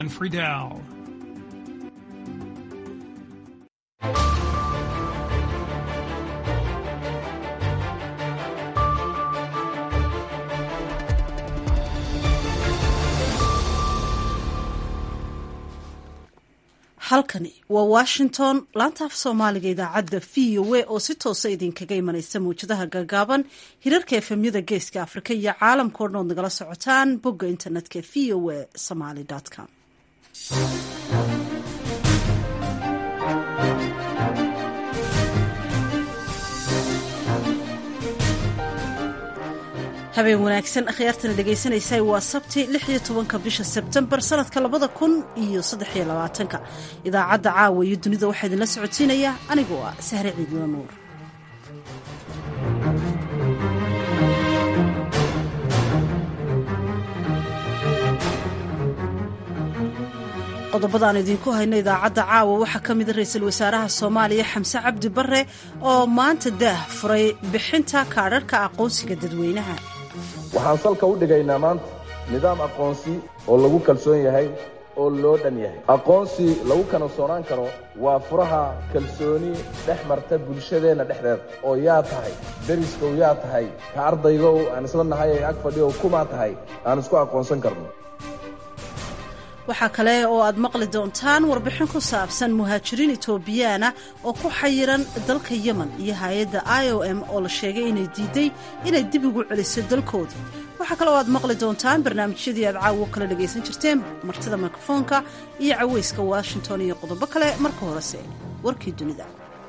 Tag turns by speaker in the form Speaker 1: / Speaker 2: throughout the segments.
Speaker 1: and Friedel.
Speaker 2: halkani waa washington laanta af soomaaliga idaacadda v o a oo si toosa idinkaga imanaysa mawjadaha gaagaaban hirarka efemyada geeska afrika iyo caalamkao dhan ood nagala socotaan bogga internetka v o a somaly com habeen wanaagsan akhyaartana dhegaysanaysa waa sabti lix iyo tobanka bisha sebtembar sanadka labada kun iyo saddex iyo labaatanka idaacadda caawa iyo dunida waxaa idinla socodsiinaya anigoo ah sahre ciidla nuur qodobada aan idinku hayno idaacadda caawa waxaa ka mida ra-iisul wasaaraha soomaaliya xamse cabdi bare oo maanta daah furay bixinta kaadharhka aqoonsiga dadweynaha
Speaker 3: waxaan salka u dhigaynaa maanta nidaam aqoonsi oo lagu kalsoon yahay oo loo dhan yahay aqoonsi lagu kalsoonaan karo waa furaha kalsooni dhex marta bulshadeenna dhexdeeda oo yaa tahay deriskow yaa tahay ka ardaygow aan isla nahay ee ag fadhiyow kumaa tahay aan isku aqoonsan karno
Speaker 2: waxaa kale oo aad maqli doontaan warbixin ku saabsan muhaajiriin etoobiyaana oo ku xayiran dalka yemen iyo hay-adda i o m oo la sheegay inay diiday inay dib ugu celiso dalkoodii waxaa kale oo aad maqli doontaan barnaamijyadii aad caawo kala dhagaysan jirteen martida mikrofoonka iyo caweyska washington iyo qodobo kale marka horese warkii dunida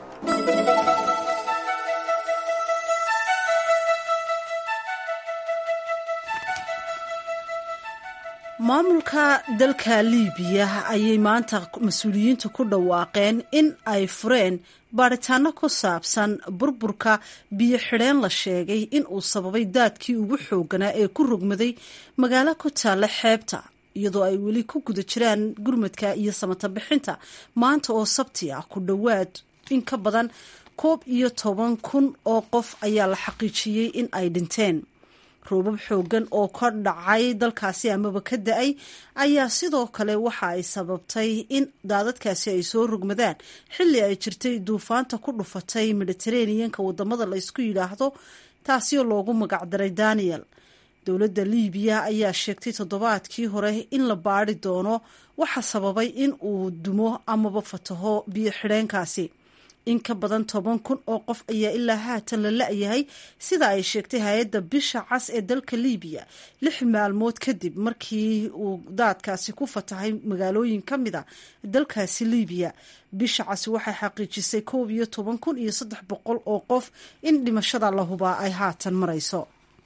Speaker 2: maamulka dalka liibiya ayay maanta mas-uuliyiintu ku dhawaaqeen in ay fureen baadhitaano ku saabsan burburka biyo xidheen la sheegay in uu sababay daadkii ugu xooganaa ee ku rogmaday magaalo ku taalla xeebta iyadoo ay weli ku guda jiraan gurmadka iyo samata bixinta maanta oo sabti ah ku dhowaad in ka badan koob iyo toban kun oo qof ayaa la xaqiijiyey in ay dhinteen roobab xoogan oo ka dhacay dalkaasi amaba ka da-ay ayaa sidoo kale waxa ay sababtay in daadadkaasi ay soo rogmadaan xilli ay jirtay duufaanta ku dhufatay mediteraneanka wadamada la ysku yidhaahdo taasi oo loogu magacdaray daniel dowladda liibiya ayaa sheegtay toddobaadkii hore in la baadi doono waxa sababay in uu dumo amaba fataho biyo xidheenkaasi in ka badan toban kun oo qof ayaa ilaa haatan la la-yahay sida ay sheegtay hay-adda bisha cas ee dalka liibiya lix maalmood kadib markii uu daadkaasi ku fatahay magaalooyin ka mid a dalkaasi liibiya bisha cas waxay xaqiijisay koob iyo toban kun iyo saddex boqol oo qof in dhimashada la hubaa ay haatan marayso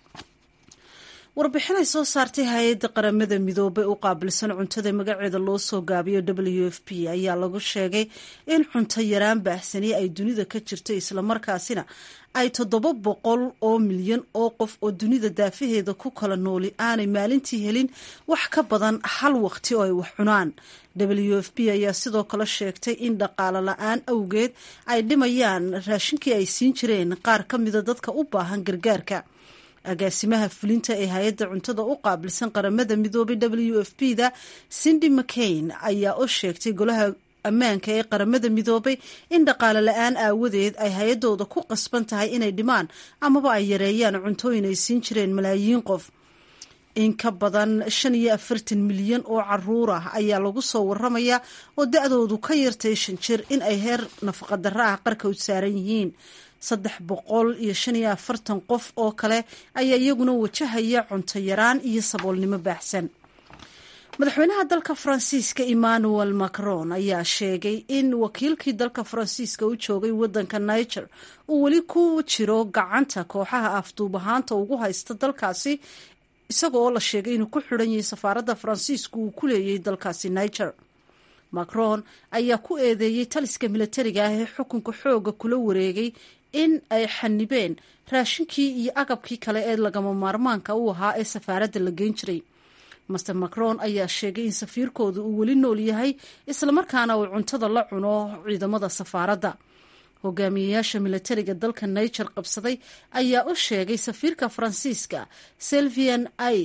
Speaker 2: warbixin ay soo saartay hay-adda qaramada midoobay u qaabilsan cuntada magaceeda loo soo gaabiyo w f p ayaa lagu sheegay in cunto yaraan baahsani ay dunida ka jirto islamarkaasina ay toddoba boqol oo milyan oo qof oo dunida daafaheeda ku kala nooli aanay maalintii helin wax ka badan hal waqti oo ay wax cunaan w f p ayaa sidoo kale sheegtay in dhaqaalo la-aan awgeed ay dhimayaan raashinkii ay siin jireen qaar ka mida dadka u baahan gargaarka agaasimaha fulinta ee hay-adda cuntada u qaabilsan qaramada midoobay w f p da cindy mccain ayaa u sheegtay golaha ammaanka ee qaramada midoobay in dhaqaale la-aan aawadeed ay hay-adooda ku qasban tahay inay dhimaan amaba ay yareeyaan cuntooyin ay siin jireen malaayiin qof in ka badan shan iyo afartan milyan oo caruur ah ayaa lagu soo waramayaa oo da-doodu ka yartay shan jir in ay heer nafaqadaro ah qarka u saaran yihiin saddex boqol iyo shan iyo afartan qof oo kale ayaa iyaguna wajahaya cunto yaraan iyo saboolnimo baaxsan madaxweynaha dalka faransiiska emmanuel macron ayaa sheegay in wakiilkii dalka faransiiska u joogay wadanka niger uu weli ku jiro gacanta kooxaha afduubahaanta ugu haysta dalkaasi isaga oo la sheegay inuu ku xidhan yahay safaaradda faransiisku uu ku leeyay dalkaasi niger macron ayaa ku eedeeyey taliska milatariga ah ee xukunka xooga kula wareegay in ay xanibeen raashinkii iyo agabkii kale ee lagama maarmaanka u ahaa ee safaaradda la geyn jiray master macron ayaa sheegay in safiirkooda uu weli nool yahay islamarkaana uu cuntada la cuno ciidamada safaaradda hogaamiyeyaasha milatariga dalka niger qabsaday ayaa u sheegay safiirka faransiiska selvian aid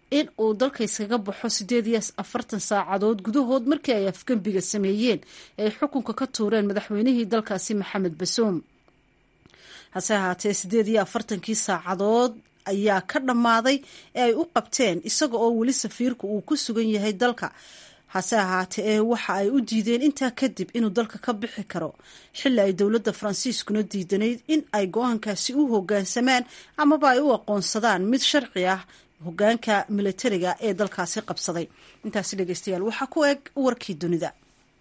Speaker 2: in uu dalka iskaga baxo sideed iyo afartan saacadood gudahood markii ay afgembiga sameeyeen ee ay xukunka ka tuureen madaxweynihii dalkaasi maxamed basoom hase ahaatee sideed iyo afartankii saacadood ayaa ka dhammaaday ee ay u qabteen isaga oo weli safiirku uu ku sugan yahay dalka hase ahaatee ee waxa ay u diideen intaa kadib inuu dalka ka bixi karo xilli ay dowladda faransiiskuna diidanayd in ay go-aankaasi u hoggaansamaan amaba ay u aqoonsadaan mid sharci ah hoggaanka militariga ee dalkaasi qabsaday intaasi dhegeystayaal waxaa ku eg warkii dunida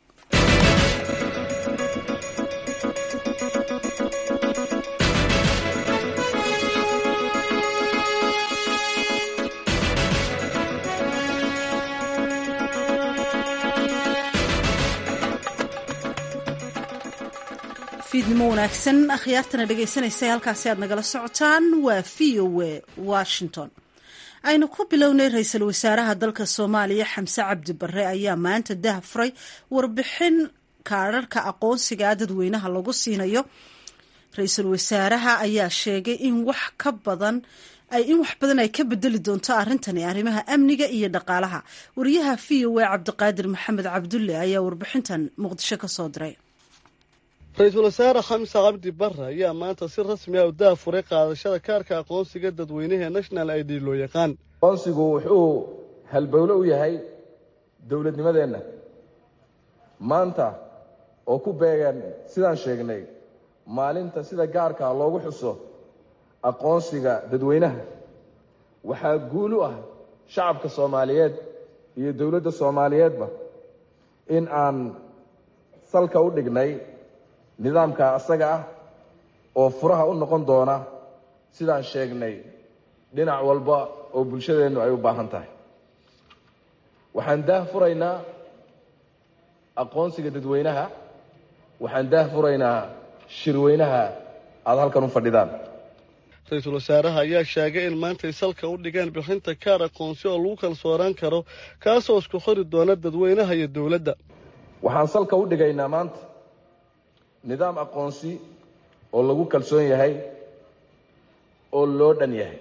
Speaker 2: fiidnimo wanaagsan akhyaartana dhegaysanaysa halkaasi aad nagala socotaan waa v o a washington aynu ku bilownay ra-iisul wasaaraha dalka soomaaliya xamse cabdi bare ayaa maanta dah furay warbixin kaadharhka aqoonsiga dadweynaha lagu siinayo ra-iisul wasaaraha ayaa sheegay in wax ka badan in wax badan ay ka bedeli doonto arrintani arrimaha amniga iyo dhaqaalaha wariyaha v o a cabdiqaadir maxamed cabdulle ayaa warbixintan muqdisho ka soo diray
Speaker 1: ra-iisul wasaare xamse cabdi barre ayaa maanta si rasmi ah u daafuray qaadashada kaarka aqoonsiga dadweynaha national i d loo yaqaan
Speaker 3: aqoonsigu wuxuu halbowlo u yahay dowladnimadeenna maanta oo ku beegan sidaan sheegnay maalinta sida gaarkaa loogu xuso aqoonsiga dadweynaha waxaa guul u ah shacabka soomaaliyeed iyo dowladda soomaaliyeedba in aan salka u dhignay nidaamka asaga ah oo furaha u noqon doona sidaan sheegnay dhinac walba oo bulshadeennu ay u baahan tahay waxaan daah furaynaa aqoonsiga dadweynaha waxaan daah furaynaa shirweynaha aada halkan u fadhidaan
Speaker 1: ra-iisul wasaaraha ayaa sheegay in maantay salka u dhigeen bixinta kaar aqoonsi oo lagu kalsoonaan karo kaasoo isku xori doona dadweynaha iyo dowladda
Speaker 3: waxaan salka u dhigaynaa maanta nidaam aqoonsi oo lagu kalsoon yahay oo loo dhan yahay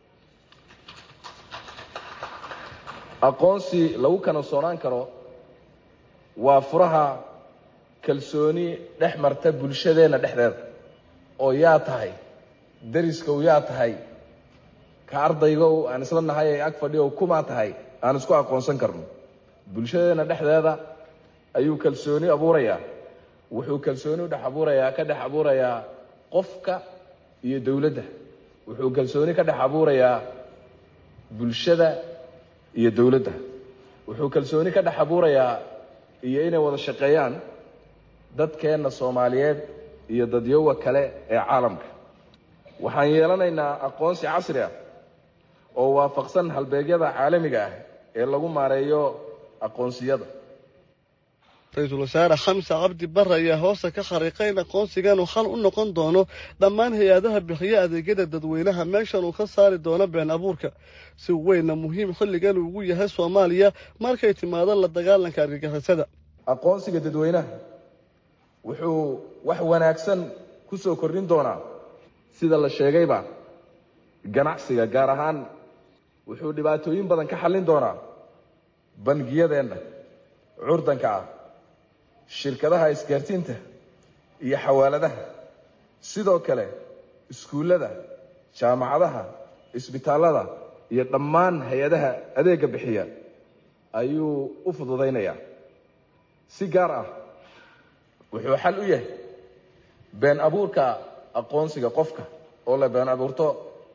Speaker 3: aqoonsi lagu kalsoonaan karo waa furaha kalsooni dhex marta bulshadeenna dhexdeeda oo yaa tahay dariskow yaa tahay ka ardaygow aan isla nahay ee ag fadhiyow kumaa tahay aan isku aqoonsan karno bulshadeenna dhexdeeda ayuu kalsooni abuurayaa wuxuu kalsooni u dhex abuurayaa ka dhex abuurayaa qofka iyo dowladda wuxuu kalsooni ka dhex abuurayaa bulshada iyo dowladda wuxuu kalsooni ka dhex abuurayaa iyo inay wada shaqeeyaan dadkeenna soomaaliyeed iyo dadyowa kale ee caalamka waxaan yeelanaynaa aqoonsi casri ah oo waafaqsan halbeegyada caalamiga ah ee lagu maareeyo aqoonsiyada
Speaker 1: ra-iisul wasaare xamse cabdi barre ayaa hoosta ka khariiqay in aqoonsigan uu xal u noqon doono dhammaan hay-adaha bixiya adeegyada dadweynaha meeshan uu ka saari doono been abuurka si weynna muhiim xilligan ugu yahay soomaaliya markay timaado la dagaalanka argagixisada
Speaker 3: aqoonsiga dadweynaha wuxuu wax wanaagsan ku soo kordhin doonaa sida la sheegayba ganacsiga gaar ahaan wuxuu dhibaatooyin badan ka xallin doonaa bangiyadeenna curdanka ah shirkadaha isgaarsiinta iyo xawaaladaha sidoo kale iskuullada jaamacadaha isbitaallada iyo dhammaan hay-adaha adeegga bixiya ayuu u fududaynayaa si gaar ah wuxuu xal u yahay been abuurka aqoonsiga qofka oo la been abuurto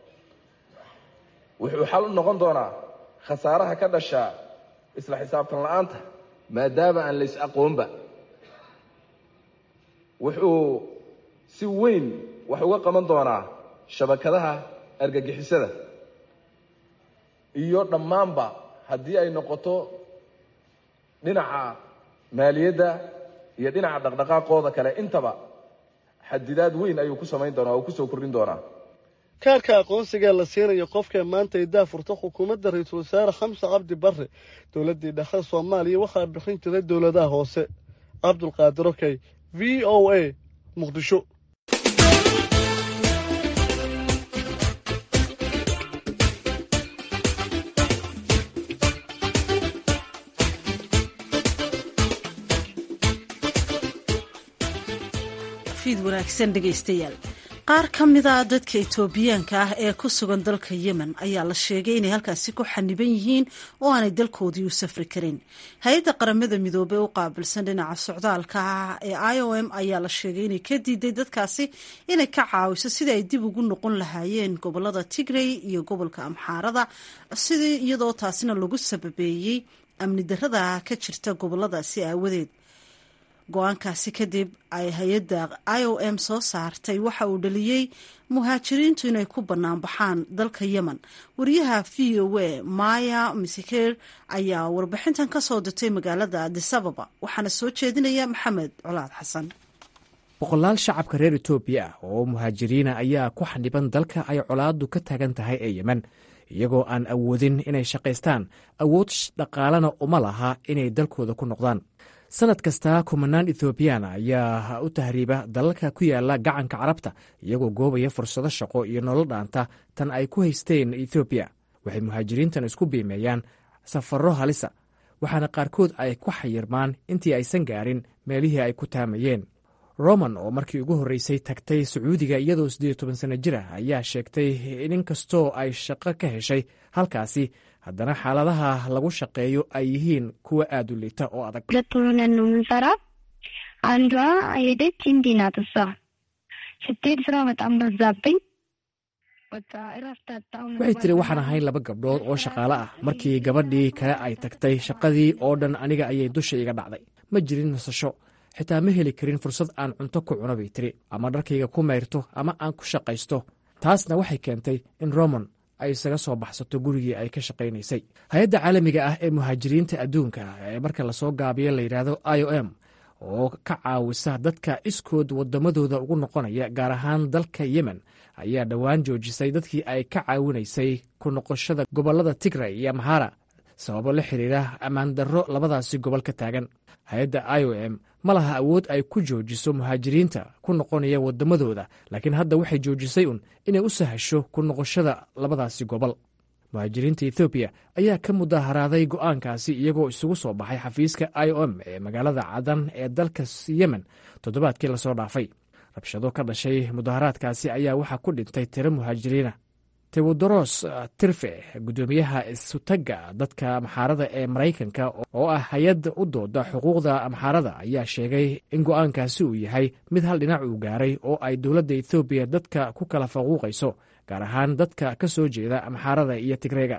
Speaker 3: wuxuu xal u noqon doonaa khasaaraha ka dhasha isla xisaabtan la-aanta maadaama aan lays aqoonba wuxuu si weyn wax uga qaban doonaa shabakadaha argagixisada iyo dhammaanba haddii ay noqoto dhinaca maaliyadda iyo dhinaca dhaqdhaqaaqooda kale intaba xadidaad weyn ayuu ku samayn doonaa oo kusoo kordhin doonaa
Speaker 1: kaarka aqoonsiga la siinayo qofka maanta ay daafurta xukuumadda ra-iisul wasaare xamse cabdi barre dowladdii dhexe soomaaliya waxaa bixin jiray dowladaha hoose cabdulqaadir okey v o a muqdisho
Speaker 2: fiid wanaagsan dhegaystayaal qaar ka mida dadka etoobiyaanka ah ee ku sugan dalka yemen ayaa la sheegay inay halkaasi ku xaniban yihiin oo aanay dalkoodii u safri karin hay-adda qaramada midoobey u qaabilsan dhinaca socdaalka ah ee i o m ayaa la sheegay inay ka diiday dadkaasi inay ka caawiso sidii ay dib ugu noqon lahaayeen gobolada tigrey iyo gobolka amxaarada sidii iyadoo taasina lagu sababeeyey amni darada ka jirta goboladaasi aawadeed go-aankaasi kadib ay hay-adda i o m soo saartay waxa uu dhaliyey muhaajiriintu inay ku bannaan baxaan dalka yemen wariyaha v o a maya misiker ayaa warbixintan ka soo dirtay magaalada adisababa waxaana soo jeedinaya maxamed colaad xasan
Speaker 4: boqolaal shacabka reer etoobiya ah oo muhaajiriina ayaa ku xaniban dalka ay colaadu ka taagan tahay ee yemen iyagoo aan awoodin inay shaqaystaan awood dhaqaalena uma laha inay dalkooda ku noqdaan sanad kasta kumanaan ethoobiyaana ayaa u tahriiba dalalka ku yaala gacanka carabta iyagoo goobaya fursado shaqo iyo nolol dhaanta tan ay ku haysteen ethoobiya waxay muhaajiriintan isku biimeeyaan safarro halisa waxaana qaarkood ay ku xayirmaan intii aysan gaarin meelihii ay ku taamayeen roman oo markii ugu horreysay tagtay sacuudiga iyadoo siddeed toban sanno jir ah ayaa sheegtay in inkastoo ay shaqo ka heshay halkaasi haddana xaaladaha lagu shaqeeyo ay yihiin kuwa aad u liita oo adag
Speaker 5: ሁለት ሆነን ነው የምንሰራ። አንዷ ሄደች እንዲ ናት እሷ ስትሄድ ስራ በጣም በዛብኝ። በቃ እረፍት አጣሁ።
Speaker 4: waxay tiri waxaan ahayn laba gabdhood oo shaqaale ah markii gabadhii kale ay tagtay shaqadii oo dhan aniga ayay dusha iga dhacday ma jirin nasasho xitaa ma heli karin fursad aan cunto ku cuno bay tiri ama dharkayga ku mayrto ama aan ku shaqaysto taasna waxay keentay in roman ay isaga soo baxsato gurigii ay ka shaqaynaysay hay-adda caalamiga ah ee muhaajiriinta adduunka ee marka lasoo gaabiyo la yidhaahdo i o m oo ka caawisa dadka iskood waddamadooda ugu noqonaya gaar ahaan dalka yemen ayaa dhowaan joojisay dadkii ay ka caawinaysay ku noqoshada gobollada tigray iyo amhara sababo la xiriira ammaan darro labadaasi gobol ka taagan hay-adda i o m ma laha awood ay ku joojiso muhaajiriinta ku noqonaya waddamadooda laakiin hadda waxay joojisay un inay u sahasho ku noqoshada labadaasi gobol muhaajiriinta ethoobiya ayaa ka mudaharaaday go'aankaasi iyagoo isugu soo baxay xafiiska i o m ee magaalada cadan ee dalka yemen toddobaadkii lasoo dhaafay rabshado ka dhashay mudaharaadkaasi ayaa waxaa ku dhintay tiro muhaajiriina tewodoros tirfe guddoomiyaha isutagga dadka amxaarada ee maraykanka oo ah hay-adda u dooda xuquuqda amxaarada ayaa sheegay in go'aankaasi uu yahay mid hal dhinac uu gaaray oo ay dowladda ethoobiya dadka ku kala faquuqayso gaar ahaan dadka ka soo jeeda amxaarada iyo tigreega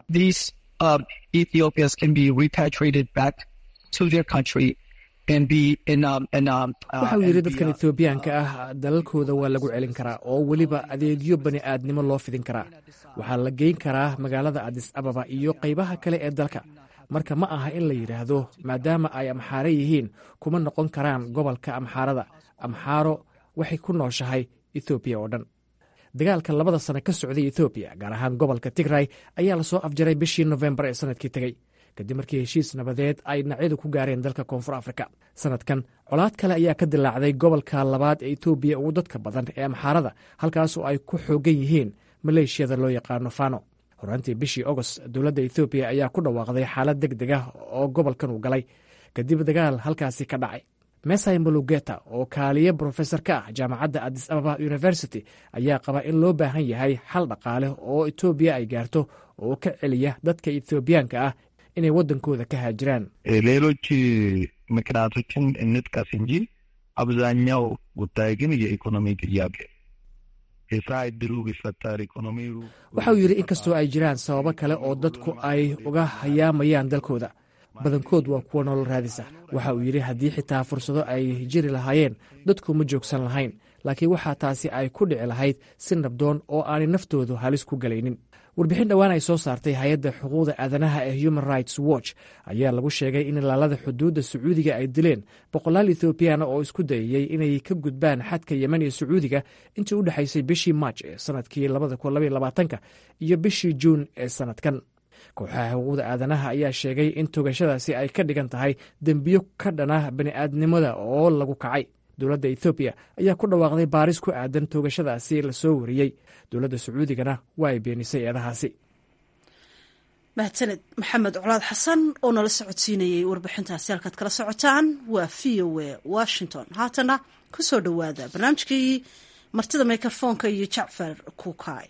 Speaker 4: waxauu yidhi dadkan ethoobiyaanka ah dalalkooda waa lagu celin karaa oo weliba adeegyo bani aadnimo loo fidin karaa waxaa la geyn karaa magaalada adis ababa iyo qaybaha kale ee dalka marka ma aha in la yidhaahdo maadaama ay amxaare yihiin kuma noqon karaan gobolka amxaarada amxaaro waxay ku nooshahay ethoobiya oo dhan dagaalka labada sano ka socday ethoobiya gaar ahaan gobolka tigray ayaa lasoo afjaray bishii nofembar ee sanadkii tegey kadib markii heshiis nabadeed ay dhinacyadu ku gaareen dalka koonfur afrika sanadkan colaad kale ayaa ka dilaacday gobolka labaad ee etoobiya ugu dadka badan ee amxaarada halkaas oo ay ku xoogan yihiin maleeshiyada loo yaqaano fano horaantii bishii agost dowladda ethoobiya ayaa ku dhawaaqday xaalad deg deg ah oo gobolkan uu galay kadib dagaal halkaasi ka dhacay mesai malugeta oo kaaliye brofesor ka ah jaamacadda adis ababa university ayaa qaba in loo baahan yahay xal dhaqaale oo etoobiya ay gaarto oo ka celiya dadka ethoobiyaanka ah inay waddankooda ka haajiraan
Speaker 6: ሌሎች ምክንያቶችን እንጥቀስ እንጂ አብዛኛው ጉዳይ ግን የኢኮኖሚ ጥያቄ የስራ እድሉ ቢፈጠር ኢኮኖሚው
Speaker 4: waxa uu yidhi inkastoo ay jiraan sababo kale oo dadku ay uga hayaamayaan dalkooda badankood waa kuwa nolol raadisa waxa uu yidhi haddii xitaa fursado ay jiri lahaayeen dadku ma joogsan lahayn laakiin waxaa taasi ay ku dhici lahayd si nabdoon oo aanay naftoodu halis ku galaynin warbixin dhowaan ay soo saartay hay-adda xuquuqda aadanaha ee human rights watch ayaa lagu sheegay in ilaalada xuduudda sacuudiga ay dileen boqolaal ethoobiyaana oo isku dayayey inay ka gudbaan xadka yemen iyo sacuudiga intii u dhexaysay bishii maaj ee sanadkii labadakunlabayolabaatanka iyo bishii juun ee sanadkan kooxaha xuquuqda aadanaha ayaa sheegay in togashadaasi ay ka dhigan tahay dembiyo ka dhana bani'aadnimada oo lagu kacay dowladda ethoobiya ayaa ku dhawaaqday baaris ku aadan toogashadaasi lasoo wariyey dowladda sacuudigana waa ay beenisay eedahaasi
Speaker 2: mahadsaned maxamed colaad xasan oo nala socodsiinayay warbixintaasi halkaad kala socotaan waa v o a washington haatana ku soo dhowaada barnaamijkii martida mikrofoonka iyo jacfar kuukay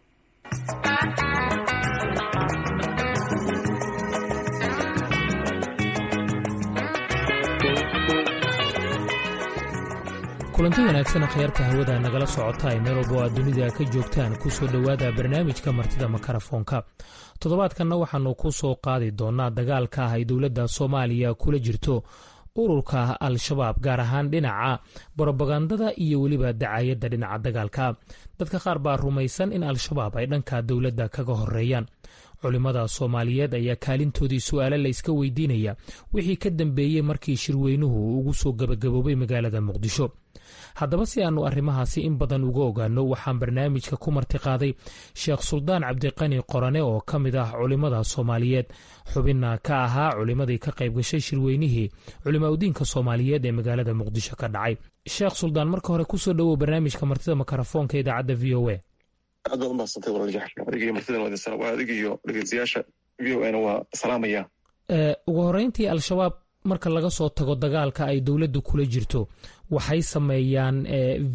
Speaker 7: kulanti wanaagsan akhyaarta hawada nagala socota ay meel walba oo aad dunida ka joogtaan ku soo dhowaada barnaamijka martida makarafoonka toddobaadkanna waxaannu ku soo qaadi doonnaa dagaalka ah ay dowladda soomaaliya kula jirto ururka al-shabaab gaar ahaan dhinaca brobagandada iyo weliba dacayadda dhinaca dagaalka dadka qaar baa rumaysan in al-shabaab ay dhanka dowladda kaga horeeyaan culimmada soomaaliyeed ayaa kaalintoodii su'aale la iska weydiinaya wixii ka dambeeyey markii shirweynuhu ugu soo gabagaboobay magaalada muqdisho haddaba si aannu arrimahaasi in badan uga ogaano waxaan barnaamijka ku martiqaaday sheekh suldaan cabdiqani qorane oo ka mid ah culimmada soomaaliyeed xubinna ka ahaa culimmadii ka qayb gashay shirweynihii culimaudiinka soomaaliyeed ee magaalada muqdisho ka dhacay sheekh suldaan marka hore kusoo dhowow barnaamijka martida makarafoonka idaacadda v o a
Speaker 8: aad baad umahadsantay walaal jaxfar adigiyo martidan waadin waa adigiyo dhegeystayaasha v o ana waa salaamaya
Speaker 7: ugu horreyntii al-shabaab marka laga soo tago dagaalka ay dowladdu kula jirto waxay sameeyaan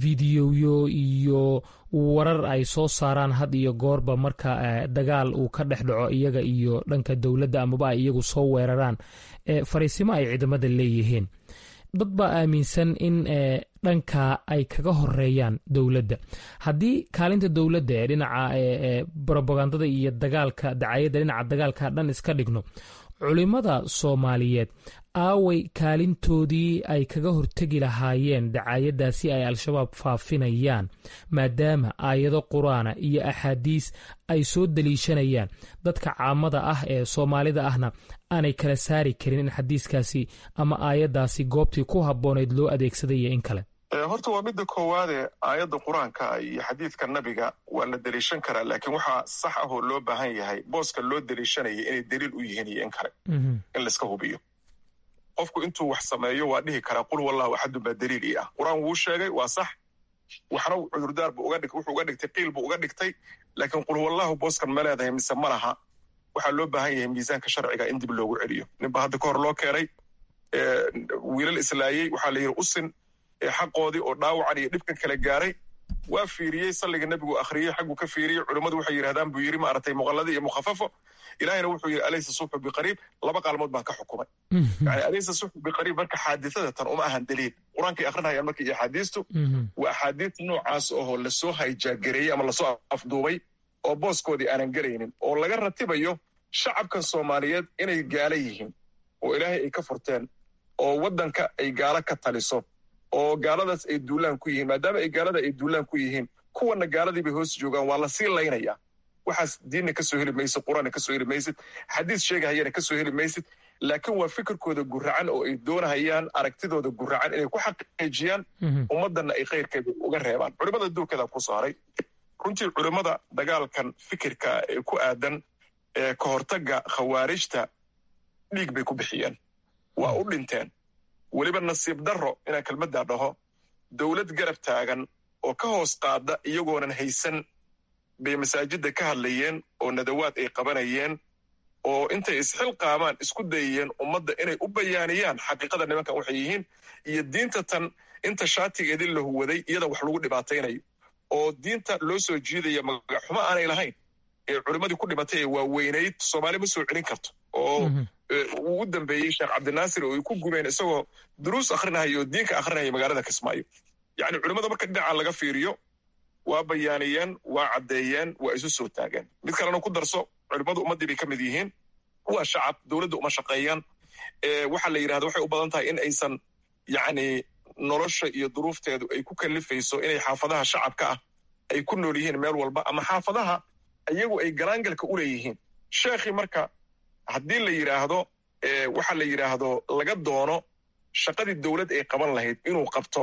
Speaker 7: videoyo iyo warar ay soo saaraan had iyo goorba marka dagaal uu ka dhex dhaco iyaga iyo dhanka dowladda amaba ay iyagu soo weeraraan fariisimo ay ciidamada leeyihiin dad baa aaminsan in dhanka ay kaga horeeyaan dowladda haddii kaalinta dowladda ee dhinaca brobagandada iyo dagaalka dacayadda dhinaca dagaalka dhan iska dhigno culimmada soomaaliyeed aaway kaalintoodii ay kaga hortegi lahaayeen dacaayaddaasi ay al-shabaab faafinayaan maadaama aayado qur-aana iyo axaadiis ay soo daliishanayaan dadka caamada ah ee soomaalida ahna aanay kala saari karin in xadiiskaasi ama aayaddaasi goobtii ku habboonayd loo adeegsaday iyo in kale
Speaker 8: horta waa midda koowaade aayadda qur-aanka iyo xadiidka nabiga waa la deliishan karaa laakiin waxaa sax ah oo loo baahan yahay booska loo deliishanaya inay daliil u yihiin iyo in kale in layska hubiyo qofku intuu wax sameeyo waa dhihi karaa qul wallahu axadun baa daliil ii ah qur-aan wuu sheegay waa sax waxna cudurdaar bu wuxuu uga dhigtay qiil buu uga dhigtay laakiin qul wallahu booskan ma leedahay mise ma laha waxaa loo baahan yahay miisaanka sharciga in dib loogu celiyo ninba hadda ka hor loo keenay wiilal islaayey waxaa la yidhi usin xaqoodii oo dhaawacan iyo dhibkan kala gaaray waa fiiriyey salliga nebigu akhriyey xagguu ka fiiriyey culimmadu waxay yidhahdaan buu yidhi maaragtay muqalladi iyo mukhafafo ilaahina wuxuu yidhi alaysa subxu biqariib laba qaalmood baan ka xukumay yani alaysa subxu biqariib marka xaadisada tan uma ahan daliil qur-aankay akrinayaan marka iyo axaadiistu waa axaadiis noocaas oo lasoo hayjaagereeyey ama lasoo afduubay oo booskoodii aanan gelaynin oo laga ratibayo shacabkan soomaaliyeed inay gaala yihiin oo ilaahay ay ka furteen oo waddanka ay gaalo ka taliso oo gaaladaas ay duulaan ku yihiin maadaama ay gaalada ay duulaan ku yihiin kuwana gaaladii bay hoos joogaan waa la sii laynaya waxaas diinna ka soo heli maysid qur-aanna ka soo heli maysid xadiis sheegahayana ka soo heli maysid laakiin waa fikirkooda guracan oo ay doonahayaan aragtidooda guracan inay ku xaqiijiyaan ummaddanna ay khayrkeeda uga reebaan culimmada duurkeeda ku saaray runtii culimmada dagaalkan fikirka ee ku aadan ee ka hortagga khawaarijta dhiig bay ku bixiyeen waa u dhinteen weliba nasiib darro inaan kelmaddaa dhaho dowlad garab taagan oo ka hoos qaada iyagoonan haysan bay masaajidda ka hadlayeen oo nadawaad ay qabanayeen oo intay isxilqaamaan isku dayayeen ummadda inay u bayaaniyaan xaqiiqada nimankan waxay yihiin iyo diinta tan inta shaatigeedii la huwaday iyada wax lagu dhibaataynayo oo diinta loo soo jiidaya magaxumo aanay lahayn ee culimmadii ku dhimatay ee waaweynayd soomaali ma soo celin karto oo uu u dambeeyey sheekh cabdinaasir oo ay ku gubeen isagoo duruus akrinahaya oo diinka akrinaya magaalada kismaayo yacni culimmada marka dhinaca laga fiiriyo waa bayaaniyeen waa caddeeyeen waa isu soo taageen mid kalena ku darso culimmadu ummaddii bay ka mid yihiin waa shacab dowladda uma shaqeeyaan waxaa la yidhahda waxay u badan tahay in aysan yacni nolosha iyo duruufteedu ay ku kallifayso inay xaafadaha shacabka ah ay ku nool yihiin meel walba ama xaafadaha iyagu ay garaangalka u leeyihiin sheekhii marka haddii la yidhaahdo waxa la yidhaahdo laga doono shaqadii dowlad ay qaban lahayd inuu qabto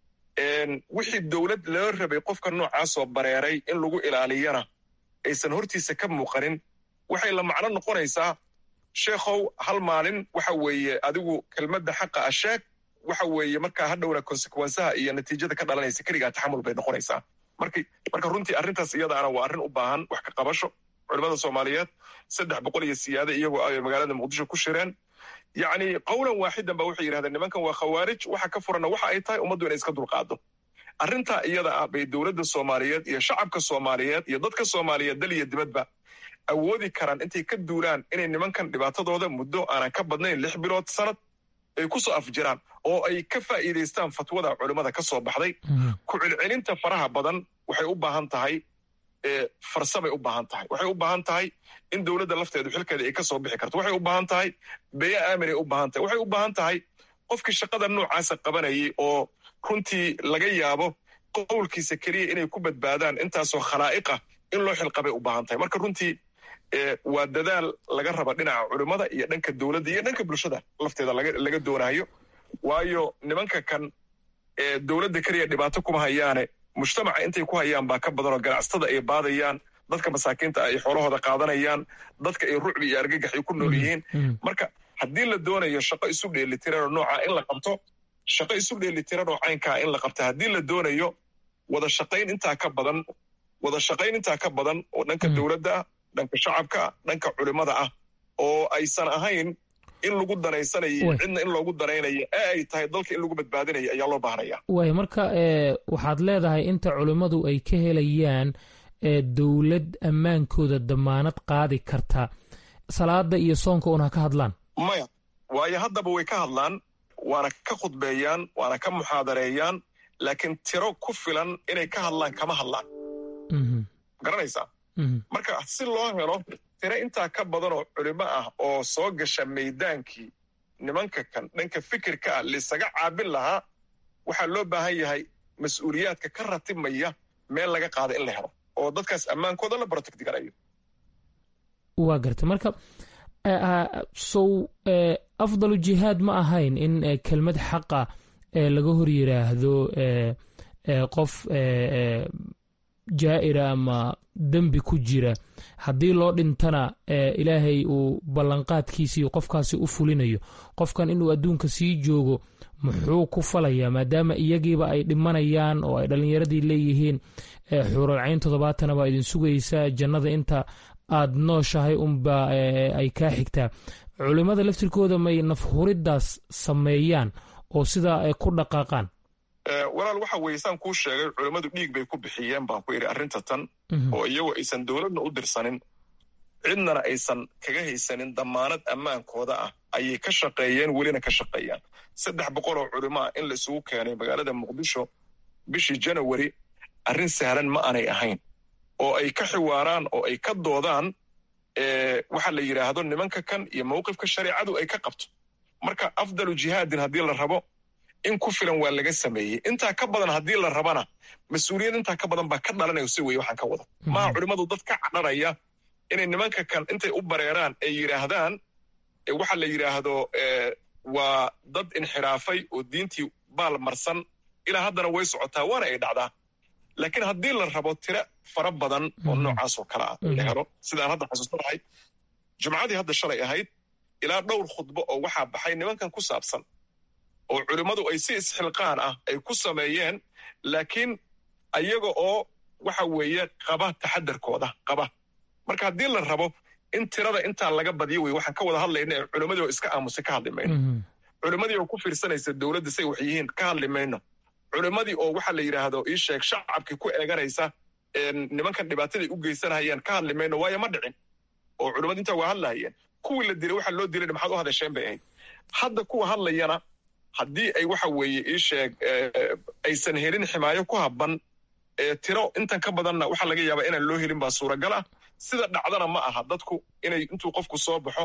Speaker 8: wixii dowlad loo rabay qofka noocaasoo bareeray in lagu ilaaliyana aysan hortiisa ka muuqanin waxay la macno noqonaysaa sheekhow hal maalin waxa weeye adigu kelmadda xaqa a sheeg waxa weeye markaa hadhowna konsekwensaha iyo natiijada ka dhalanaysa keligaa taxamul bay noqonaysaa marki marka runtii arrintaas iyadaana waa arrin u baahan wax ka qabasho culimmada soomaaliyeed saddex boqol iyo siyaade iyagoo ay magaalada muqdisho ku shireen yacni qowlan waaxidan ba waxay yidhahdeen nimankan waa khawaarij waxa ka furanna waxa ay tahay ummaddu inay iska dulqaado arrintaa iyada ah bay dowladda soomaaliyeed iyo shacabka soomaaliyeed iyo dadka soomaaliyeed dal iyo dibadba awoodi karaan intay ka duulaan inay nimankan dhibaatadooda muddo aanan ka badnayn lix bilood sanad ay ku soo afjiraan oo ay ka faa'iidaystaan fatwada culimmada ka soo baxday ku celcelinta faraha badan waxay u baahan tahay farsamay u baahan tahay waxay u baahan tahay in dowladda lafteedu xilkeeda ay ka soo bixi karto waxay u baahan tahay beyo aaminay u baahan tahay waxay u baahan tahay qofkii shaqada noocaasa qabanayay oo runtii laga yaabo qowlkiisa keliya inay ku badbaadaan intaasoo khalaa'iqah in loo xilqabay u baahan tahay marka runtii waa dadaal laga raba dhinaca culimmada iyo dhanka dowladda iyo dhanka bulshada lafteeda laga doonayo waayo nimanka kan dowladda keliya dhibaato kuma hayaane mujtamaca intay ku hayaan baa ka badan oo ganacsatada ay baadayaan dadka masaakiinta ay xoolahooda qaadanayaan dadka ay rucbi iyo argagax ay ku nool yihiin marka haddii la doonayo shaqo isu dheelitiran oo noocaa in la qabto shaqo isu dheelitiran oo caynkaa in la qabto haddii la doonayo wada shaqayn intaa ka badan wada shaqayn intaa ka badan oo dhanka dowladda ah dhanka shacabka ah dhanka culimmada ah oo aysan ahayn in lagu danaysanayo cidna in loogu danaynayo ee ay tahay dalka in lagu badbaadinayo ayaa loo baahnaya
Speaker 7: waay marka waxaad leedahay inta culimmadu ay ka helayaan dowlad ammaankooda damaanad qaadi karta salaada iyo soonka un ha ka hadlaan
Speaker 8: maya waayo haddaba way ka hadlaan waana ka khudbeeyaan waana ka muxaadareeyaan laakiin tiro ku filan inay ka hadlaan kama hadlaan garanaysaa marka si loo helo tiro intaa ka badan oo culimo ah oo soo gasha maydaankii nimanka kan dhanka fikirka ah laisaga caabin lahaa waxaa loo baahan yahay mas-uuliyaadka ka ratibmaya meel laga qaada in la helo oo dadkaas ammaankooda la protect garayo
Speaker 7: waa garta marka sow afdalu jihaad ma ahayn in kelmad xaqa laga hor yiraahdo qof jaa'ira ama dembi ku jira haddii loo dhintana ilaahay uu ballanqaadkiisii qofkaasi u fulinayo qofkan inuu adduunka sii joogo muxuu ku falayaa maadaama iyagiiba ay dhimanayaan oo ay dhallinyaradii leeyihiin xuuralcayn toddobaatana baa idin sugaysaa jannada inta aad nooshahay unba ay kaa xigtaa culimmada laftirkooda may nafhuriddaas sameeyaan oo sidaa ku dhaqaaqaan
Speaker 8: walaal waxa weeye saan kuu sheegay culimmadu dhiig bay ku bixiyeen baan ku idhi arrinta tan oo iyagoo aysan dowladna u dirsanin cidnana aysan kaga haysanin damaanad ammaankooda ah ayay ka shaqeeyeen welina ka shaqeeyaan saddex boqol oo culimo ah in la isugu keenay magaalada muqdisho bishii janawari arrin sahlan ma aanay ahayn oo ay ka xiwaaraan oo ay ka doodaan waxa la yidhaahdo nimanka kan iyo mawqifka shareecadu ay ka qabto marka afdalu jihaadin haddii la rabo in ku filan waa laga sameeyey intaa ka badan haddii la rabana mas-uuliyad intaa ka badan baa ka dhalanaya si weye waxaan ka wada maha culimmadu dad ka cadharaya inay nimanka kan intay u bareeraan ay yidhaahdaan waxa la yidhaahdo waa dad inxiraafay oo diintii baal marsan ilaa haddana way socotaa waana ay dhacdaa laakiin haddii la rabo tiro fara badan oo noocaas oo kale ah la helo sidaan hadda xasuusanahay jumcadii hadda shalay ahayd ilaa dhowr khudbo oo waxaa baxay nimankan ku saabsan oo culimmadu ay si isxilqaan ah ay ku sameeyeen laakiin ayaga oo waxa weeye qaba taxadarkooda qaba marka haddii la rabo in tirada intaa laga badiyo wey waxaan ka wada hadlayna ee culimmadii oo iska aamusay ka hadli mayno culimmadii oo ku fiirsanaysa dowladda say wax yihiin ka hadli mayno culimmadii oo waxa la yidhaahdo ii sheeg shacabkii ku eeganaysa nimankan dhibaataday u geysanayaan ka hadli mayno waayo ma dhicin oo culimmadu intaa waa hadlahayeen kuwii la dilay waxa loo dilayna maxaad u hadasheen bay ahayd hadda kuwa hadlayana haddii ay waxa weeye ii sheeg aysan helin ximaayo ku habban tiro intan ka badanna waxaa laga yaabaa inaan loo helin baa suuragal ah sida dhacdana ma aha dadku inay intuu qofku soo baxo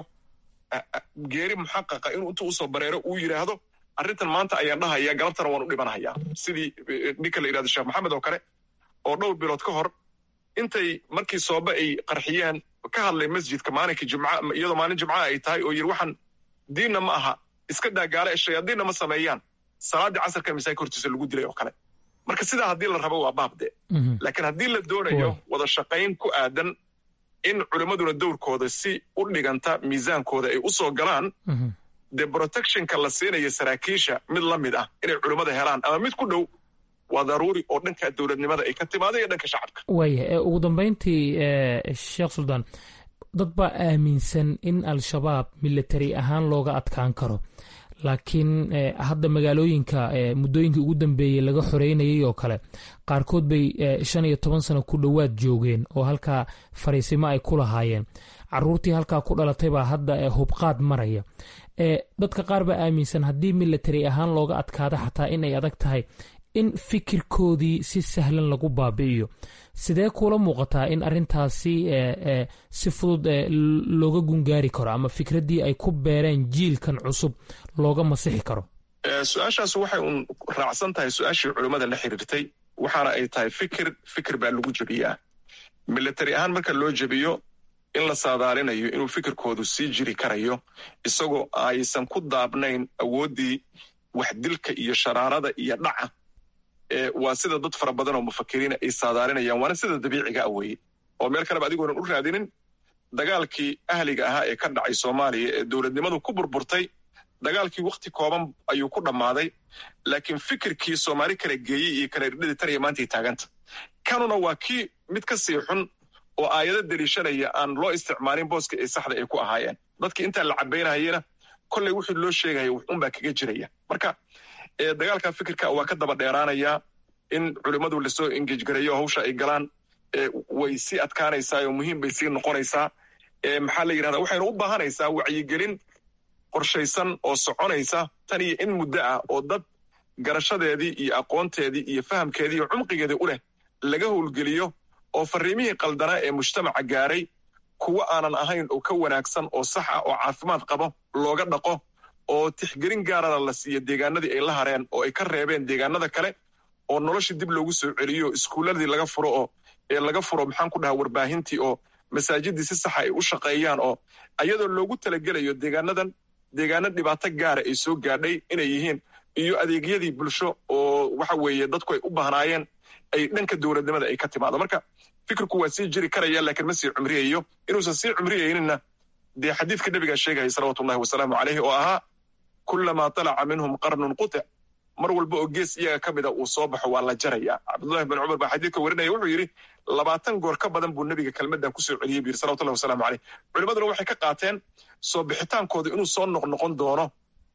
Speaker 8: geeri muxaqaqa inuu intuu usoo bareero uu yidhaahdo arrintan maanta ayaan dhahaya galabtana waan u dhimanhayaa sidii ninka la yidhahdo sheekh maxamed oo kale oo dhowr bilood ka hor intay markii soobe ay qarxiyeen ka hadlay masjidka maalinkii jumca iyadoo maalin jumca ay tahay oo yidhi waxaan diinna ma aha iska daagaala ee shayaadiinna ma sameeyaan salaaddii casarka masaajika hortiisa lagu dilay oo kale marka sidaa haddii la rabo waa baabde laakiin haddii la doonayo wada shaqayn ku aadan in culimmaduna dowrkooda si u dhiganta miisaankooda ay u soo galaan dee protectionka la siinayo saraakiisha mid la mid ah inay culimmada helaan ama mid ku dhow waa daruuri oo dhanka dowladnimada ay ka timaado iyo dhanka shacabka
Speaker 7: waaya ugu dambeyntii sheekh suldaan dad baa aaminsan in al-shabaab military ahaan looga adkaan karo laakiin hadda magaalooyinka muddooyinkii ugu dambeeyey laga xoreynayay oo kale qaarkood bay shan iyo toban sano ku dhowaad joogeen oo halkaa fariisimo ay ku lahaayeen caruurtii halkaa ku dhalatay baa hadda hubqaad maraya dadka qaar baa aaminsan haddii military ahaan looga adkaado xataa in ay adag tahay in fikirkoodii si sahlan lagu baabi'iyo sidee kuula muuqataa in arintaasi si fudud looga gungaari karo ama fikraddii ay ku beereen jiilkan cusub looga masixi karo
Speaker 8: su-aashaas waxay uun raacsan tahay su-aashii culimmada la xiriirtay waxaana ay tahay fikir fikir baa lagu jebiyaa military ahaan marka loo jebiyo in la saadaalinayo inuu fikirkoodu sii jiri karayo isagoo aysan ku daabnayn awooddii waxdilka iyo sharaarada iyo dhaca waa sida dad fara badan oo mufakiriina ay saadaalinayaan waana sida dabiiciga a weeye oo meel kaleba adigoonan u raadinin dagaalkii ahliga ahaa ee ka dhacay soomaaliya ee dowladnimadu ku burburtay dagaalkii wakhti kooban ayuu ku dhammaaday laakiin fikirkii soomaali kala geeyey iyo kala irdhadii taraya maantay taaganta kanuna waa kii mid ka sii xun oo aayado deliishanaya aan loo isticmaalin booska ee saxda ay ku ahaayeen dadkii intaa la cabaynahayena kolley wixii loo sheegaya wuxuunbaa kaga jiraya marka dagaalka fikirka waa ka daba dheeraanayaa in culimmadu lasoo engejgareeyo hawsha ay galaan way sii adkaanaysaa oo muhiim bay sii noqonaysaa maxaa la yidhahdaa waxaynu u baahanaysaa wacyigelin qorshaysan oo soconaysa tan iyo in muddo ah oo dad garashadeedii iyo aqoonteedii iyo fahamkeedii iyo cumqigeedii u leh laga howlgeliyo oo fariimihii qaldanaa ee mujtamaca gaaray kuwo aanan ahayn oo ka wanaagsan oo sax ah oo caafimaad qabo looga dhaqo oo tixgelin gaarana la siiyo deegaanadii ay la hareen oo ay ka reebeen deegaanada kale oo noloshii dib loogu soo celiyo iskuulladii laga furo oo ee laga furo maxaan ku dhahaa warbaahintii oo masaajidii si saxa ay u shaqeeyaan oo ayadoo loogu talagelayo deegaanadan deegaano dhibaato gaara ay soo gaadhay inay yihiin iyo adeegyadii bulsho oo waxa weeye dadku ay u bahnaayeen ay dhanka dowladnimada ay ka timaado marka fikirku waa sii jiri karaya laakiin ma sii cumriyayo inuusan sii cumriyayninna dee xadiidka nebigaa sheegaya salawatullahi wasalaamu caleyhi oo ahaa kullamaa talaca minhum qarnun qutic mar walba oo gees iyaga ka mida uu soo baxo waa la jaraya cabdullahi bin cumar baa xadiidka warinaya wuxuu yidhi labaatan goor ka badan buu nebiga kelmaddan kusoo celiyey bu yidhi salawatullahi wasalaamu caleyh culimaduna waxay ka qaateen soo bixitaankooda inuu soo noqnoqon doono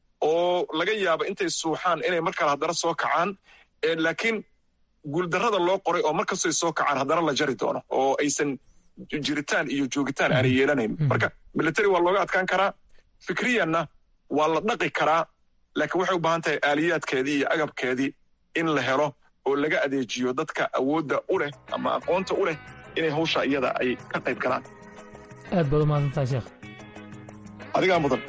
Speaker 8: oo laga yaabo intay suuxaan inay mar kale haddana soo kacaan laakiin guuldarrada loo qoray oo mar kastoy soo kacaan haddana la jari doono oo aysan jiritaan iyo joogitaan aanay yeelanayn marka military waa looga adkaan karaa fikriyanna waa la dhaqi karaa laakiin waxay u baahan tahay aaliyaadkeedii iyo agabkeedii in la helo oo laga adeejiyo dadka awoodda u leh ama aqoonta u leh inay hawsha iyada ay ka qayb galaan
Speaker 7: aad baad umahadsantaha sheekh
Speaker 8: adigaa mudan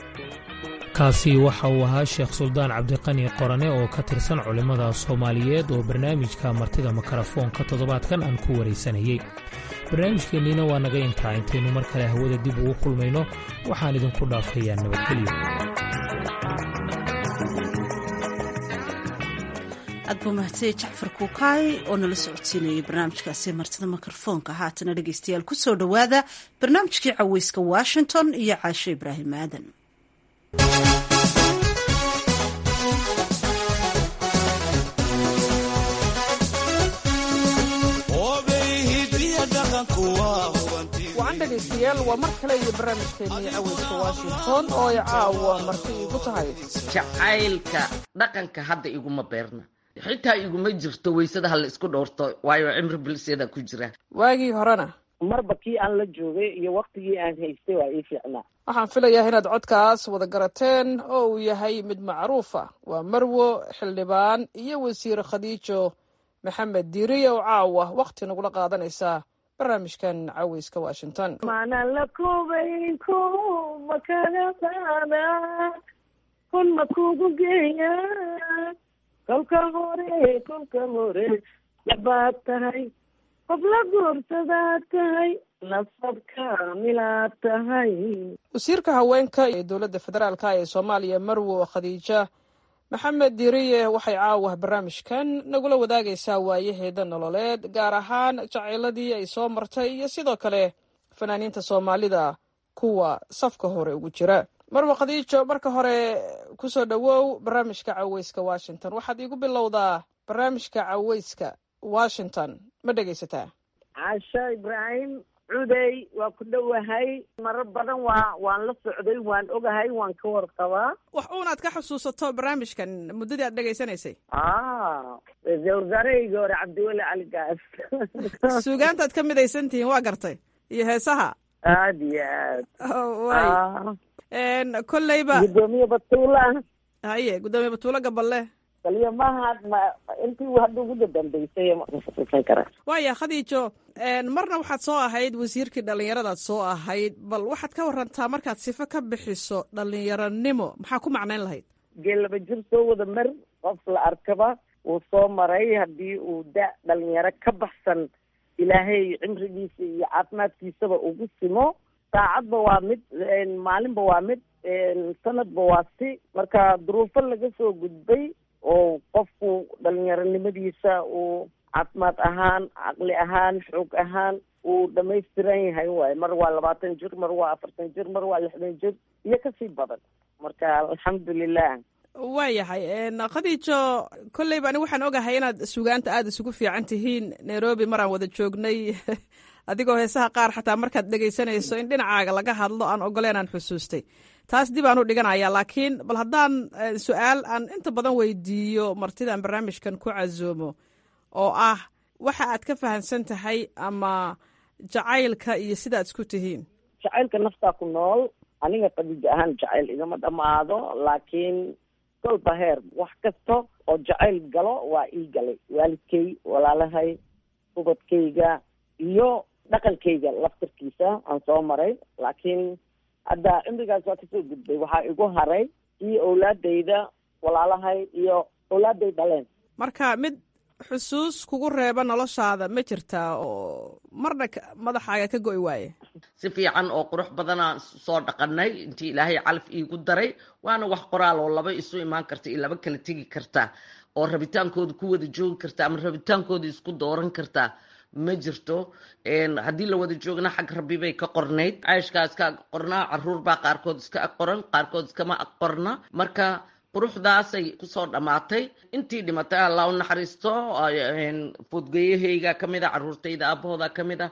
Speaker 7: kaasi waxa uu ahaa sheekh suldaan cabdiqani qorane oo ka tirsan culimmada soomaaliyeed oo barnaamijka martida makarafoonka toddobaadkan aan ku waraysanayey barnaamijkeenniina waa naga intaa intaynu mar kale hawada dib ugu kulmayno waxaan idinku dhaafayaa nabadgelyo
Speaker 2: aad buu mahadsanye jacfar kuukaay oo nala socodsiinayay barnaamijkaasi martida mikrofoonka haatana dhegeystayaal ku soo dhowaada barnaamijkii caweyska washington iyo caashe ibraahim aadan
Speaker 9: wacan dhegaystayaal waa mar kale iyo barnaamijkeennii caweyska washington oo ay caawa marti igu tahay
Speaker 10: jacaylka dhaqanka hadda iguma beerna xitaa iguma jirto weysada ha la isku dhowrto waayo cimri bilseeda ku jira
Speaker 9: waagii horena
Speaker 11: marba kii aan la joogay iyo waktigii aan haystay waa ii fiicnaa
Speaker 9: waxaan filayaa inaad codkaas wada garateen oo uu yahay mid macruufa waa marwo xildhibaan iyo wasiir khadiijo maxamed diiriye oo caawa wakhti nagula qaadanaysa barnaamijkan caweyska washington
Speaker 11: maanaan la koobay ko ma kaga qaada kun ma kugu geeya kolka hore kolka hore yabaad tahay qof la guursadaad tahay nasab kaamilaad tahay
Speaker 9: wasiirka haweenka ee dowladda federaalka ee soomaaliya marwo khadiija maxamed diiriye waxay caawa barnaamijkan nagula wadaagaysaa waayaheeda nololeed gaar ahaan jacayladii ay soo martay iyo sidoo kale fanaaniinta soomaalida kuwa safka hore ugu jira marwa khadiijo marka hore kusoo dhowow barnaamijka caweyska washington waxaad iigu bilowdaa barnaamijka caweyska washington ma dhegaysataa
Speaker 11: caasho ibraahim cudey waa ku dhowahay marar badan waa waan la socday waan ogahay waan ka warqabaa
Speaker 9: wax uunaad ka xusuusato barnaamijkan muddadii aad dhegaysanaysay
Speaker 11: ra-iisul wasaarahayga hore cabdiweli cali gaas
Speaker 9: suugaantaad ka midaysan tihiin waa gartay iyo heesaha
Speaker 11: aada iyo aad
Speaker 9: way kolleyba
Speaker 11: gudoomiye batuula
Speaker 9: haye guddoomiye batuulo gaballe
Speaker 11: kaliya maaha ma intii hadda ugu dambeysay masuusan kara
Speaker 9: waaya khadiijo marna waxaad soo ahayd wasiirkii dhallinyaradaad soo ahayd bal waxaad ka warantaa markaad sifo ka bixiso dhallinyaronimo maxaa ku macnayn lahayd
Speaker 11: geel laba jir soo wada mer qof la arkaba wuu soo maray haddii uu da dhalinyaro ka baxsan ilaahay cimrigiisa iyo caafimaadkiisaba ugu simo saacadba waa mid maalinba waa mid sanadba waa si marka duruufo laga soo gudbay oo qofku dhalinyaronimadiisa uu caafimaad ahaan caqli ahaan xoog ahaan uu dhamaystiran yahay waayo mar waa labaatan jir mar waa afartan jir mar waa lixdan jir iyo kasii badan marka alxamdulilah
Speaker 9: waayahay khadiijo kolleyba ani waxaan ogahay inaad sugaanta aada isugu fiican tihiin nairobi maraan wada joognay adigoo heesaha qaar xataa markaad dhegaysanayso in dhinacaaga laga hadlo aan ogoleen aan xusuustay taas dib aan u dhiganaya laakiin bal haddaan su-aal aan inta badan weydiiyo martidaan barnaamijkan ku casoomo oo ah waxa aad ka fahamsan tahay ama jacaylka iyo sidaad isku tihiin
Speaker 11: jacaylka naftaa ku nool aniga khadiijo ahaan jacayl igama dhammaado laakiin kolba heer wax kasta oo jacayl galo waa ii galay waalidkay walaalahay ubadkayga iyo dhaqankayga laftarkiisa aan soo maray laakiin hadda cimrigaas waa kasoo gudbay waxaa igu haray iyo owlaadayda walaalahay iyo owlaaday dhaleen
Speaker 9: marka mid xusuus kugu reeba noloshaada ma jirtaa oo marna madaxaaga ka go'i waaye
Speaker 10: si fiican oo qurux badanaan soo dhaqanay intii ilaahay calaf iigu daray waana wax qoraal oo laba isu imaan karta iyo laba kala tegi karta oo rabitaankooda ku wada joogi karta ama rabitaankooda isku dooran karta ma jirto haddii la wada joogna xag rabbi bay ka qornayd cayshkaa iska ag qornaa caruur baa qaarkood iska ag qoran qaarkood iskama ag qorna marka quruxdaasay kusoo dhammaatay intii dhimatay allah u naxariisto foodgeyahayga ka mid a caruurtayda aabahooda ka mid a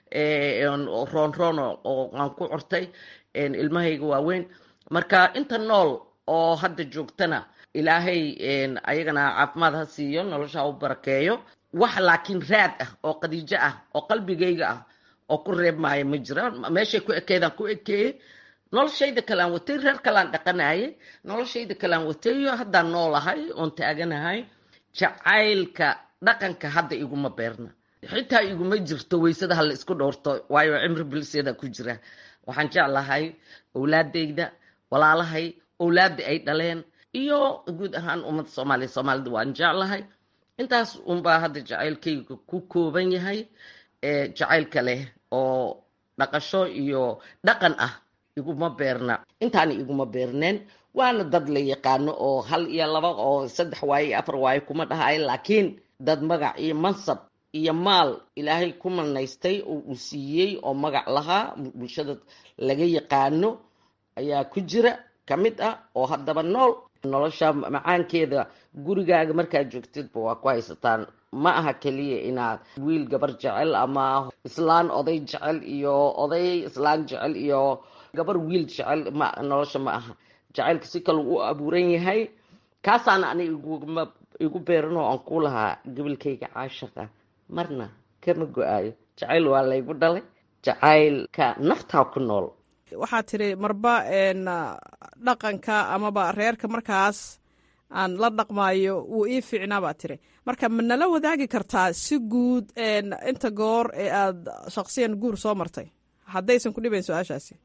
Speaker 10: roon roon oo aan ku cortay ilmahayga waaweyn marka inta nool oo hadda joogtana ilaahay ayagana caafimaad ha siiyo nolosha ha u barakeeyo wax laakiin raad ah oo qadiijo ah oo qalbigayga ah oo ku reeb maayo ma jira meeshay ku ekeedaan ku ekeeyey noloshayda kalaan watay reer kalaan dhaqanayay noloshayda kalaan watay haddaan noolahay oon taaganahay jacaylka dhaqanka hadda iguma beerna xitaa iguma jirto weysada hala isku dhowrto waayo cimri bilisyada ku jira waxaan jeclahay owlaadayda walaalahay owlaada ay dhaleen iyo guud ahaan ummadda soomaaliya soomaalida waan jeclahay intaas unbaa hadda jacaylkayga ku kooban yahay jacaylka leh oo dhaqasho iyo dhaqan ah iguma beerna intaana iguma beerneen waana dad la yaqaano oo hal iyo laba oo saddex waaye iyo afar waaye kuma dhahayo laakiin dad magac iyo mansab iyo maal ilaahay ku manaystay oo uu siiyey oo magac lahaa bulshada laga yaqaano ayaa ku jira ka mid ah oo haddaba nool nolosha macaankeeda gurigaaga markaad joogtidba waa ku haysataan ma aha keliya inaad wiil gabar jecel ama islaan oday jecel iyo oday islaan jecel iyo gabar wiil jecel ma nolosha ma aha jacaylka si kale u abuuran yahay kaasaana ani iguma igu beeran oo aan ku lahaa gabalkayga caashaqa marna kama go-aayo jacayl waa laygu dhalay jacaylka naftaa ku nool
Speaker 9: waxaad tiri marba dhaqanka amaba reerka markaas aan la dhaqmaayo wuu ii fiicnaa baad tiri marka ma nala wadaagi kartaa si guud inta goor ee aad shaksiyan guur soo martay haddaysan ku dhibayn su-aashaasi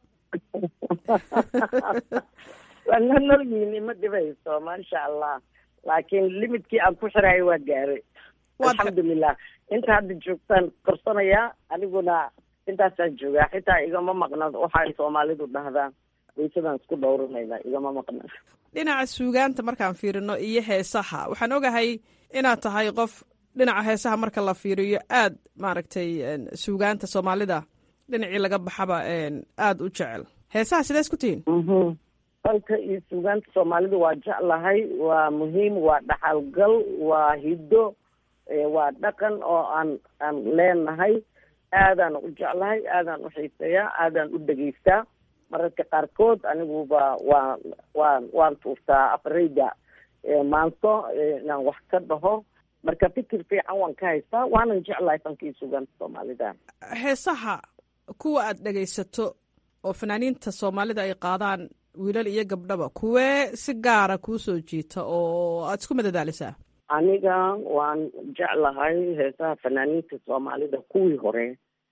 Speaker 11: waa na nolyihin ima dhibayso maasha allah laakiin limidkii aan ku xirayo waa gaaray alxamdulilah inta hadda joogtaan korsanayaa aniguna intaasaan joogaa xitaa igama maqna waxay soomaalidu dhahdaa waysadaan isku dhowranayna igama maqna
Speaker 9: dhinaca suugaanta markaan fiirino iyo heesaha waxaan ogahay inaad tahay qof dhinaca heesaha marka la fiiriyo aad maaragtay suugaanta soomaalida dhinacii laga baxaba aada u jecel heesaha sidees ku tihiin
Speaker 11: fanka iyo suugaanta soomaalida waa jeclahay waa muhiim waa dhaxalgal waa hiddo waa dhaqan oo aan aan leenahay aadaan u jeclahay aadaan u xiiseeyaa aadaan u dhegeystaa mararka qaarkood aniguba waa waan waan tuurtaa afareyda maanto inaan wax ka dhaho marka fikir fiican waan ka haystaa waanan jeclahay fankii suugaanta soomaalida
Speaker 9: heesaha kuwa aad dhegaysato oo fanaaniinta soomaalida ay qaadaan wiilal iyo gabdhaba kuwee si gaara kuu soo jiita oo aad isku madadaalisaa
Speaker 11: aniga waan jeclahay heesaha fanaaniinta soomaalida kuwii hore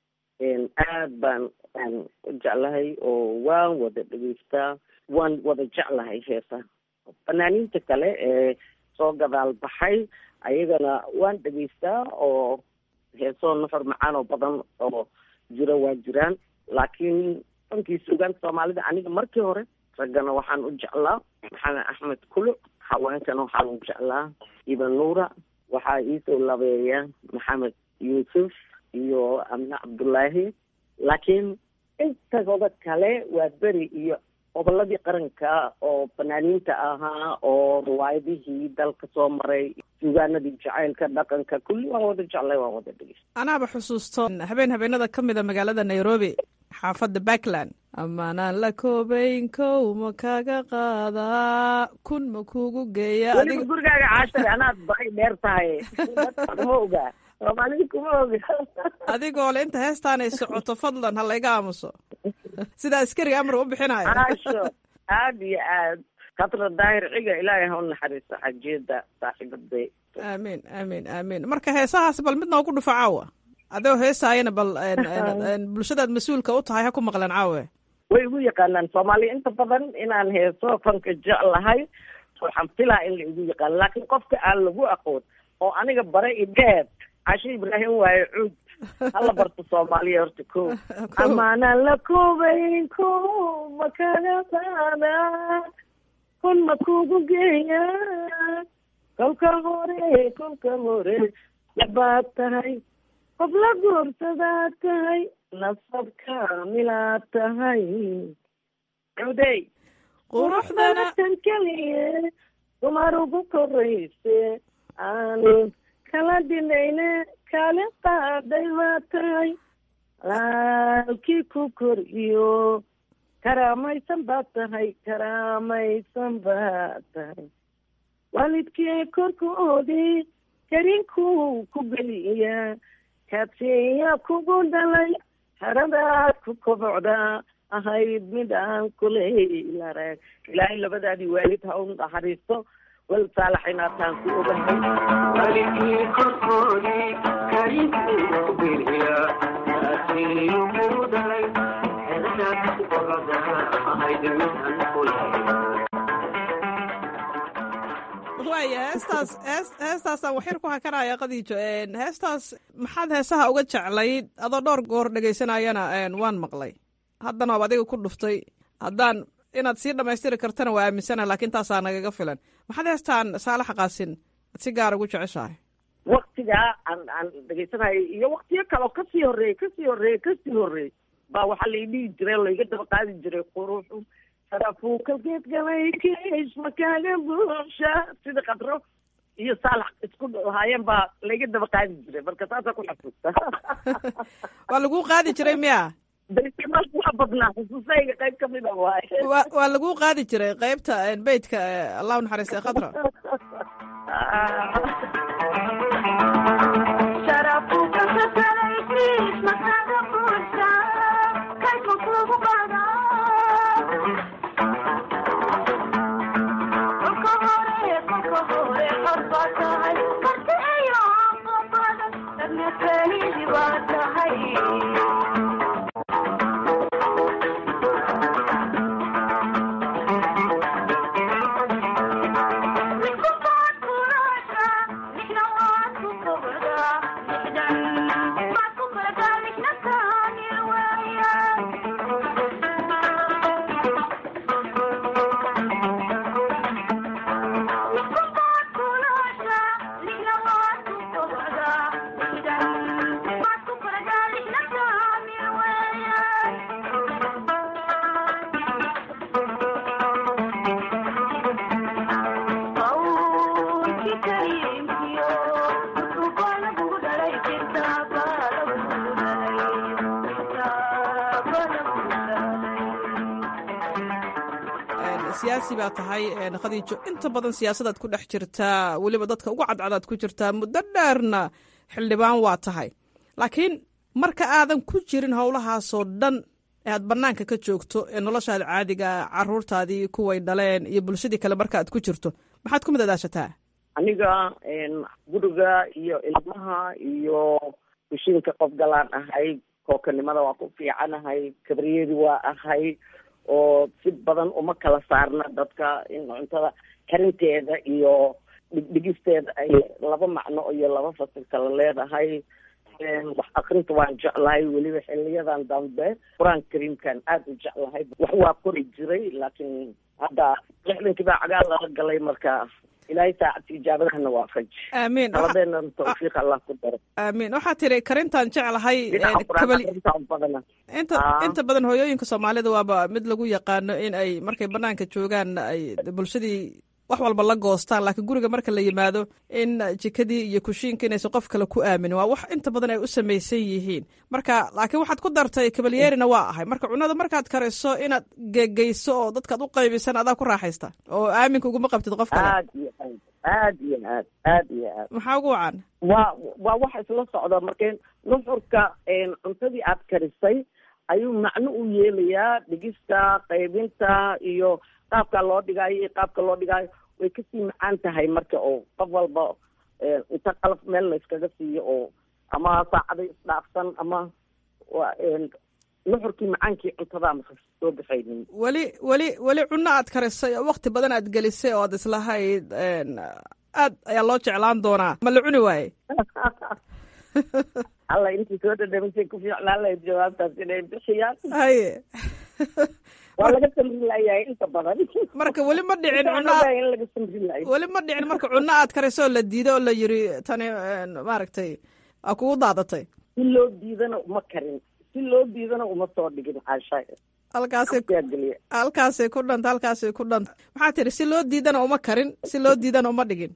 Speaker 11: aad baan u jeclahay oo waan wada dhegeystaa waan wada jeclahay heesaha fanaaniinta kale ee soo gadaal baxay ayagana waan dhegeystaa oo heesoo nafar macaan oo badan oo jira waa jiraan laakiin fankii suugaanta soomaalida aniga markii hore raggana waxaan u jeclaa maxamed axmed kuluc haweenkana waxaan u jeclaa iban nuura waxaa iisoo labeeya maxamed yuusuf iyo amne cabdullaahi laakiin intagooda kale waa beri iyo goboladii qaranka oo fanaaniinta ahaa oo riwaayadihii dalka soo maray suugaanadii jacaylka dhaqanka kulli waan wada jeclay waan wada dhegeysta
Speaker 9: anaaba xusuusto habeen habeenada ka mid a magaalada nairobi xaafadda backland amaanaan la koobayn kow ma kaga qaadaa kun ma kuugu geeya
Speaker 11: weliba gurigaaga caashare anaad baqay dheer tahay kuma ogaa soomaalida kuma oga
Speaker 9: adigoo le inta heestaanay socoto fadlan ha layga aamuso sida askariga amar u bixinayo
Speaker 11: caasho aad iyo aad khatra daahir ciga ilaahay ha u naxariisto xajeeda saaxiibaday
Speaker 9: aamiin aamiin aamiin marka heesahaas bal mid noogu dhufo caawa adigoo heesaayana bal bulshadaad mas-uulka u tahay ha ku maqleen caawe
Speaker 11: way igu yaqaanaan soomaaliya inta badan inaan heeso fanka jeclahay waxaan filaa in la igu yaqaano laakiin qofka aan lagu aqoon oo aniga bare idheed cashe ibraahim waaye cuud hala barto soomaaliya horta ko amaanaan la koobayn ko ma kaga qaada kun ma kugu geeya kolka hore kolka hore yabaad tahay qof la guursadaad tahay nasab kaamilaad tahay cudey
Speaker 9: quruxdana
Speaker 11: tan keliye dumar ugu korayse aan kala dhinayne kale qaaday baa tahay laalkii ku kor iyo karaamaysan baad tahay karaamaysan baad tahay waalidkii korkoodii karinkuu ku geliya kaadsiya kugu dhalay haradaad ku kobocda ahayd mid aan kuleylarag ilaahay labadaadii waalid ha u naxariisto wal saalaxinaataan ku ogahay waalidkii korkoodii karinkuu ku geliya kaadsiya kugu dhalay haradaad ku kobocda ahayd mid aan kuleylarag
Speaker 9: waaya heestaas hees heestaasaan waxyar ku hakanaya qadiijo heestaas maxaad heesaha uga jeclayd adoo dhowr goor dhegaysanayana waan maqlay haddana waab adiga ku dhuftay haddaan inaad sii dhammaystiri kartana waa aaminsana laakiin taasaa nagaga filan maxaad heestaan saalaxa qaasin ad si gaar ugu jeceshahay
Speaker 11: waktigaa aan aan dhegaysanayo iyo waktiyo kaleo kasii horreeyey kasii horreeyey kasii horreeyey baa waxaa lai dhihi jiray laiga daba qaadi jiray quruxu sarafuukalgeed galay kiis makaaga buunsha sida kadro iyo saalax isku haayeen baa laiga daba qaadi jiray marka saasaa ku xasuusta
Speaker 9: waa laguu qaadi jiray miya
Speaker 11: waa badnaa xusuusayga qayb kamid a waaye
Speaker 9: wa waa laguu qaadi jiray qeybta beytka allahu naxariistay khadra siyaasi baa tahay khadiijo inta badan siyaasadaad ku dhex jirtaa weliba dadka ugu cadcadaad ku jirtaa muddo dheerna xildhibaan waa tahay laakiin marka aadan ku jirin howlahaasoo dhan ee aad bannaanka ka joogto ee noloshaada caadiga caruurtaadii kuway dhaleen iyo bulshadii kale marka aad ku jirto maxaad ku madadaashataa
Speaker 11: aniga guriga iyo ilmaha iyo kushiinka qof galaan ahay kookanimada waa ku fiicanahay kabriyadi waa ahay oo si badan uma kala saarna dadka in cuntada karinteeda iyo dhigdhigisteeda ay laba macno iyo laba fasil kala leedahay wax akrinta waan jeclahay weliba xiliyadan dambe qur-aan kariimkan aada u jeclahay wax waa kori jiray laakiin hadda lixdankii baa cagaal lala galay marka ilaahay saacadka ijaabadahana waa faj
Speaker 9: aamiin
Speaker 11: taladeena tawfiiq allah ku daro
Speaker 9: aamiin waxaa tiri karintaan jeclahay
Speaker 11: dhinaca qur-aan
Speaker 9: kabali
Speaker 11: akrinta badana
Speaker 9: inta
Speaker 11: Ah.
Speaker 9: inta badan hooyooyinka soomaalida waaba mid lagu yaqaano in ay markay banaanka joogaan ay bulshadii wax walba la goostaan laakiin guriga marka la yimaado in jikadii iyo kushiinka inaysan qof kale ku aaminin waa wax inta badan ay u samaysan yihiin marka laakiin waxaad ku dartay kabalyeerina waa ahay marka cunada markaad kariso inaad gegeyso oo dadkaad u qaybisan adaa ku raaxaysta oo aaminka uguma qabtid qof kale
Speaker 11: aad iyo aad aad iyo aad aad iyo aad
Speaker 9: maxaa ugu wacan
Speaker 11: waa waa wax isla socda marka nuxurka cuntadii aad karisay ayuu macno u yeelayaa dhigista qaybinta iyo qaabka loo dhigaayo iyo qaabka loo dhigaayo way kasii macaan tahay marka oo qof walba eh, inta qalaf meel la iskaga siiyo oo ama saacada isdhaafsan ama waa een, nuxurkii macaankii cuntada ama soo baxaynin
Speaker 9: weli weli weli cunno aad karisay oo waqti badan aad gelisay oo aad islahayd een, aad ayaa loo jeclaan doonaa ma la cuni waaye
Speaker 11: alla intii soo dhadhamisay ku fiicnaan lahayd jawaabtaas inay bixiyaan
Speaker 9: haye
Speaker 11: waa laga samri layahay inta badan
Speaker 9: marka weli ma dhicin cunno
Speaker 11: Waxaan
Speaker 9: aad-
Speaker 11: ogahay in laga samri lahay
Speaker 9: weli ma dhicin marka cunno aad karisay oo la diiday oo la yiri tani een, maaragtay aa kugu daadatay
Speaker 11: si loo diidana uma karin si loo diidana uma soo dhigin caasha
Speaker 9: halkaasay
Speaker 11: yaa geliya
Speaker 9: halkaasay ku dhanta halkaasay ku dhanta maxaa tiri si loo diidana uma karin si loo diidana uma dhigin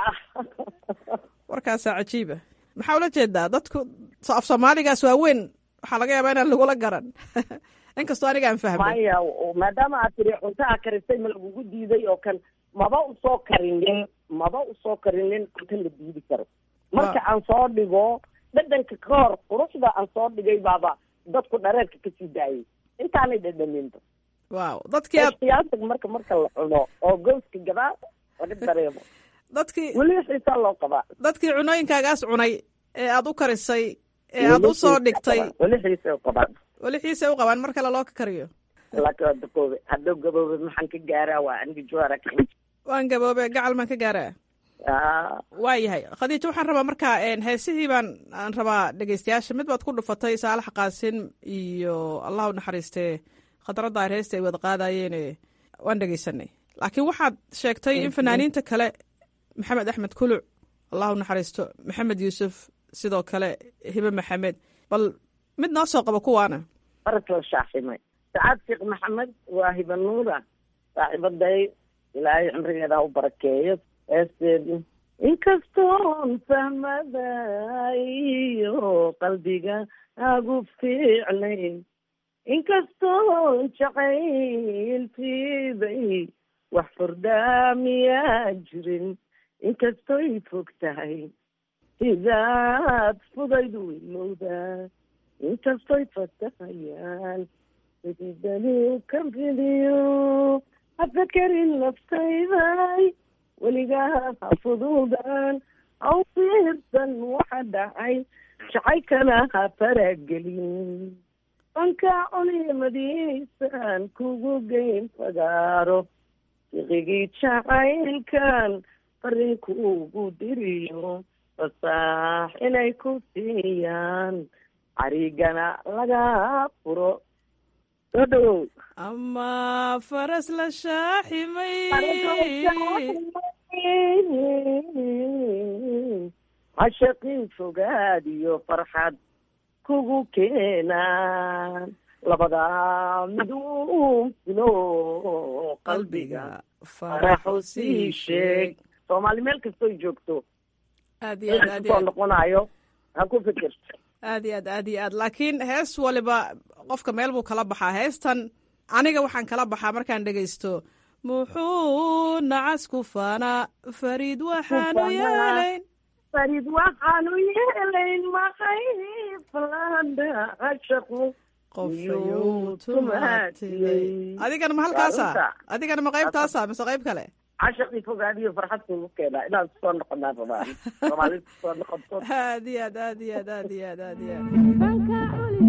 Speaker 9: warkaasaa cajiiba maxaa ula jeedaa dadku so- af soomaaligaas waa weyn waxaa laga yaabaa inaan lagula garan inkastoo aniga aan fahmay
Speaker 11: maya oo maadaama aad tiri cunto aa karisay ma lagugu diiday oo kan maba usoo karinin maba usoo karinin cunto la diidi karo marka aan soo dhigo dhadhanka ka hor quruxda aan soo dhigay baaba dadku dhareerka kasii daayay intaanay dhadhaminba
Speaker 9: waaw dadkii aad
Speaker 11: qiyaasig marka marka la cuno oo gooska gadaa laga dareemo
Speaker 9: dadkii
Speaker 11: weli xiisaa loo qabaa
Speaker 9: dadkii cunooyinkaagaas cunay ee aad u karisay ee aad u soo dhigtay
Speaker 11: weli xiisa u qabaan
Speaker 9: weli xiise u qabaan mar kale loo ka kariyo
Speaker 11: laakiin waa daqoobe hadduu gaboobe maxaan ka gaaraa waa aniga jawaara ka
Speaker 9: waan gaboobe gacal maan ka gaaraa
Speaker 11: Ah,
Speaker 9: waa yahay khadiijo waxaan rabaa marka een, heesihii baan aan rabaa dhegeystayaasha mid baad ku dhufatay saalax qaasin iyo allah u naxariistee khadradda ay heesta ay wada qaadayeene waan dhegeysanay laakiin waxaad sheegtay in fanaaniinta kale maxamed axmed kuluc allah u naxariisto maxamed yuusuf sidoo kale hibe maxamed bal mid noo soo qabo kuwaana
Speaker 11: faras la shaaximay sacaad sheekh maxamed waa hibanuura saaxiibaday ilaahay cimrigeeda ha u barakeeyo heesteedu inkastoon fahmadayo qalbiga agu fiicnay inkastoon jacayltiibay wax furdaamiyaa jirin inkastoy fog tahay sidaad fudaydu ilowdaa inkastoy fatahayaan sididani ka fidiyo hafakarin naftayday weligaa ha fuduudaan ha u fiirsan waxa dhacay jacaykana ha faragelin banka culimadiisan kugu geyn fagaaro fiqigii jacaylkan farinkuugu diriyo fasaax inay ku siiyaan carigana laga furo soo dhawow
Speaker 9: ama faras la shaaximay
Speaker 11: cashaqin fogaad iyo farxad kugu keenaan labadaa miduu filo qalbiga faraxu sii sheeg soomaali meel kastoy joogto
Speaker 9: aad iyo aad aad iyo
Speaker 11: soo
Speaker 9: aad
Speaker 11: noqonayo ha ku fikirto
Speaker 9: aad iyo aad aad iyo aad laakiin hees waliba qofka meel buu kala baxaa heestan aniga waxaan kala baxaa markaan dhegaysto muxuu nacas ku faanaa fariid waxaanu yeelayn
Speaker 11: farid waxaanu yeelayn maqayflanda cashaqu
Speaker 9: qofayuu tumaatiyey adigana ma halkaasa adigana ma qaybtaasa mise qayb kale
Speaker 11: cashaqii fogaadiyo farxad kugu keenaa inaad soo noqonaan rabaan soomaalida soo noqoto
Speaker 9: aad iyo aad aad iyo aad aad iyo aad aad iyo aad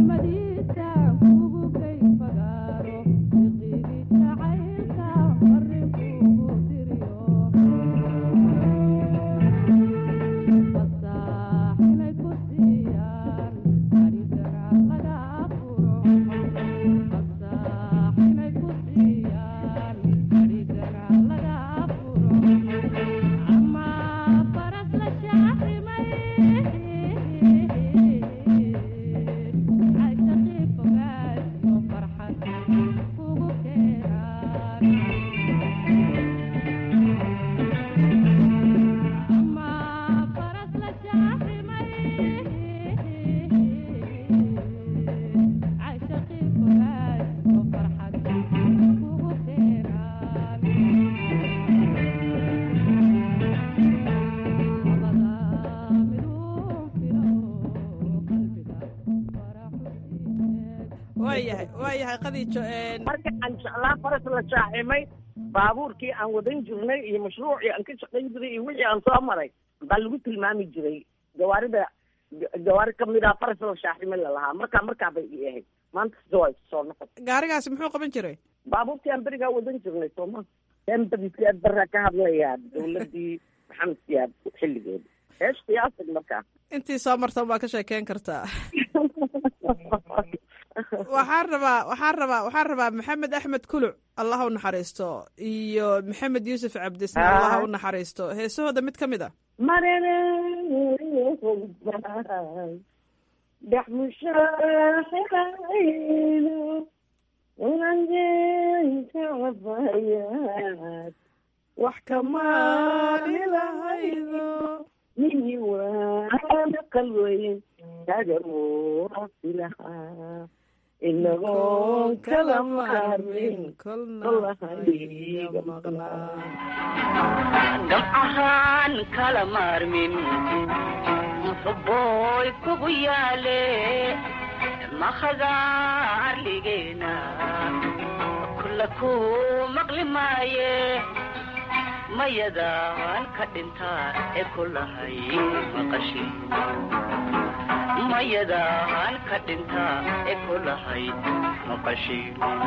Speaker 9: waayahay waayahay qadiijo een,
Speaker 11: marka aan jeclaa faras la shaaximay baabuurkii aan wadan jirnay iyo mashruucii aan ka shaqayn jiray iyo wixii aan soo maray baa lagu tilmaami jiray gawaarida gawaari kamid ah faras la shaaximay lalahaa markaa markaa bay ii ahayd maanta sida waa isu soo noqon
Speaker 9: gaarigaasi muxuu qaban jiray
Speaker 11: baabuurtii aan berigaa wadan jirnay sooma embadi siyaad barraa ka hadlayaa dawladii maxamed siyaad xilligeeda eesh qiyaasig markaa
Speaker 9: intii soo martan baa ka sheekeyn kartaa waxaan rabaa waxaan rabaa waxaan rabaa maxamed axmed kuluc allah u naxariisto iyo maxamed yuusuf cabdisne allah u naxariisto heesahooda mid ka mid a
Speaker 11: mareereehogbay dhex mushaaxirayno ulanjeynka cabayaad wax kamaali lahaydo mini waana qalweyn kagamoasi lahaa inagoon kala maarmin kolahayga maqnaa
Speaker 12: gamcahaan kala maarmin muxubbooy kugu yaale makhadaarligeena kulla ku maqli maaye mayadaan ka dhintaa ee kulahay maqashi mayadaan ka dhintaa ee kulahay maqashi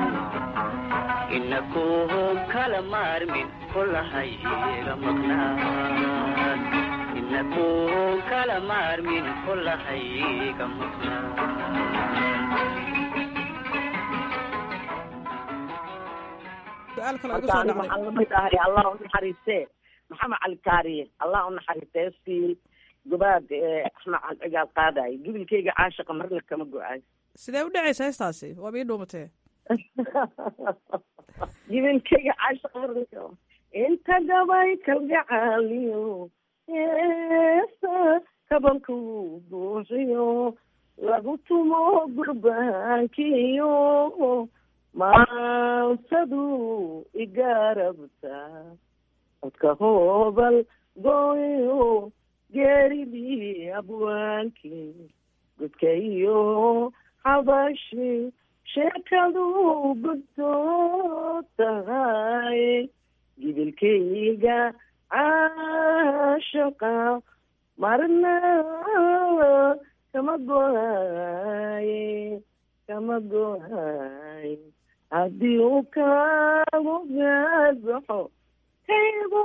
Speaker 12: inaku kala maarmin kulahay ga maqnaan inaku kala maarmin kulahay ga
Speaker 9: su-aal kale igu
Speaker 11: marka
Speaker 9: soo
Speaker 11: aniga
Speaker 9: dhacday
Speaker 11: waxaan lamid ahay allah u naxariistee maxamed cali kaariye allah u naxariistee si gobaad ee axmed cali cigaal qaadayo gibilkayga caashaqa marna kama go-ayo
Speaker 9: sidee u dhacaysa heestaasi waaba ii dhuumatee
Speaker 11: gibilkayga caashaqa marna kama inta gabay kalgacaaliyo heesa kabanku buuxiyo lagu tumo gurbaankiyo maansadu igarabta codka hoobal gooyo geeridii abwaankii godka iyo xabashi sheekadu gudtoo tahay gibilkayga caashaqa marna kama go-aye kama go-aye haddii uu kaagu gaadbaxo kaygu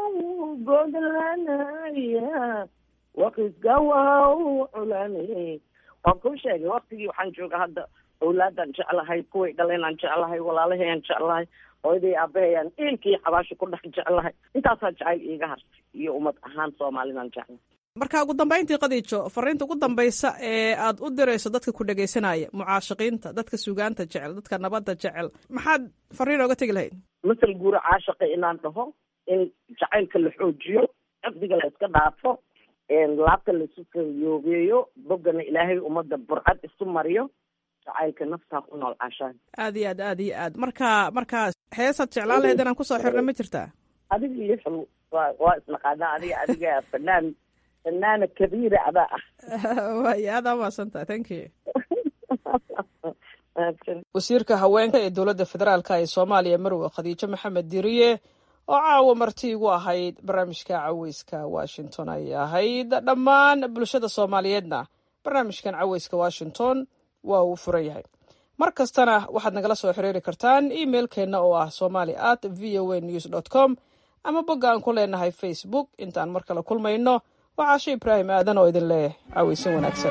Speaker 11: godlanaya waqisga waa u culanay waan kuu sheegay waktigii waxaan jooga hadda awlaadaan jeclahay kuway dhalenaan jeclahay walaalahayaan jeclahay hooyaday aabahayaan eelkii xabaasha ku dhex jeclahay intaasaa jacayl iiga hartay iyo ummad ahaan soomaalidaan jeclahay
Speaker 9: marka ugu dambayntii qadiijo fariinta ugu dambaysa ee aad u dirayso dadka ku dhegaysanaya mucaashiqiinta dadka sugaanta jecel dadka nabadda jecel maxaad fariin ooga tegi lahayd
Speaker 11: masal guura caashaqa inaan dhaho in jacaylka la xoojiyo xifdiga la iska dhaafo laabta laisu kayoogeeyo boggana ilaahay ummadda burcad isu mariyo jacaylka naftaa ku nool cashaan
Speaker 9: aad iyo aad aad iyo aad marka marka heesaad jeclaan lahayd inaan kusoo xirna ma jirtaa
Speaker 11: adiga iyo xul waa waa isnaqaanaa adiga adiga fanaan fanaana kabiira adaa ah
Speaker 9: waaya aad amaadsantaha thank you wasiirka haweenka ee dowladda federaalka ee soomaaliya marwe khadiijo maxamed diriye oo caawa marti igu ahayd barnaamijka caweyska washington ayay ahayd dhammaan bulshada soomaaliyeedna barnaamijkan caweyska washington waa uu furan yahay mar kastana waxaad nagala soo xiriiri kartaan emailkeenna oo ah somali at v o a news dot com ama bogga aan ku leenahay facebook intaan mar kale kulmayno waa caasho ibraahim aadan oo idin leh caweysan wanaagsan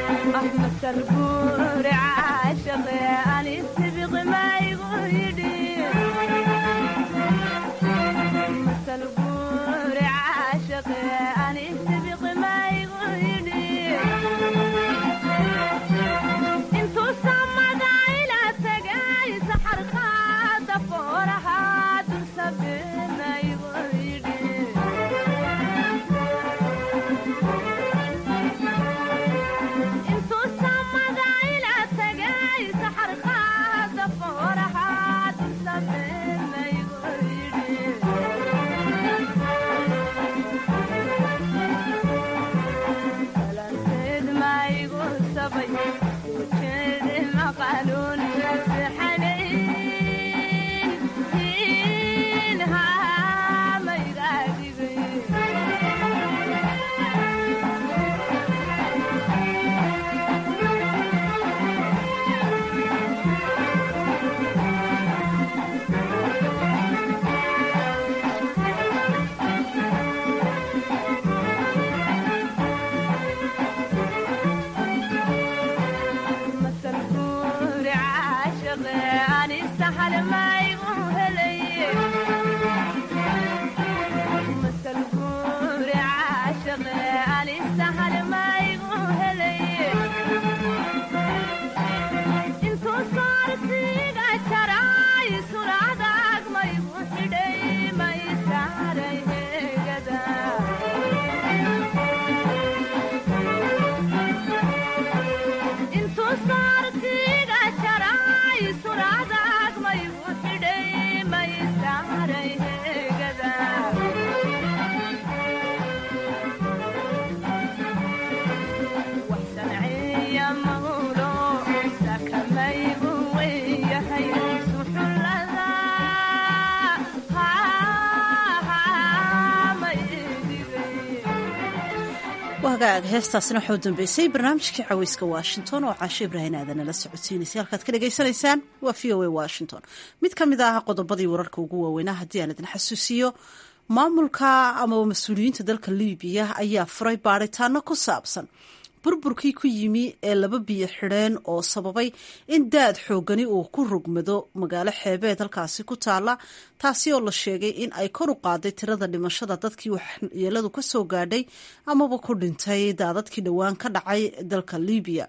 Speaker 2: wagaag heestaasina waxau dambeysay barnaamijkii caweyska washington oo caasho ibraahim aadan la socodsiinaysay halkaad ka dhagaysanaysaan waa v o a washington mid ka mid ah qodobadii wararka ugu waaweynaa haddii aan idin xasuusiyo maamulka amaba mas-uuliyiinta dalka libiya ayaa furay baaritaano ku saabsan burburkii ku yimi ee laba biyo xidheen oo sababay in daad xoogani uu ku rogmado magaalo xeebeed halkaasi ku taala taasi oo la sheegay in ay kor u qaaday tirada dhimashada dadkii waxyeeladu ka soo gaadhay amaba ku dhintay daadadkii dhowaan ka dhacay dalka libiya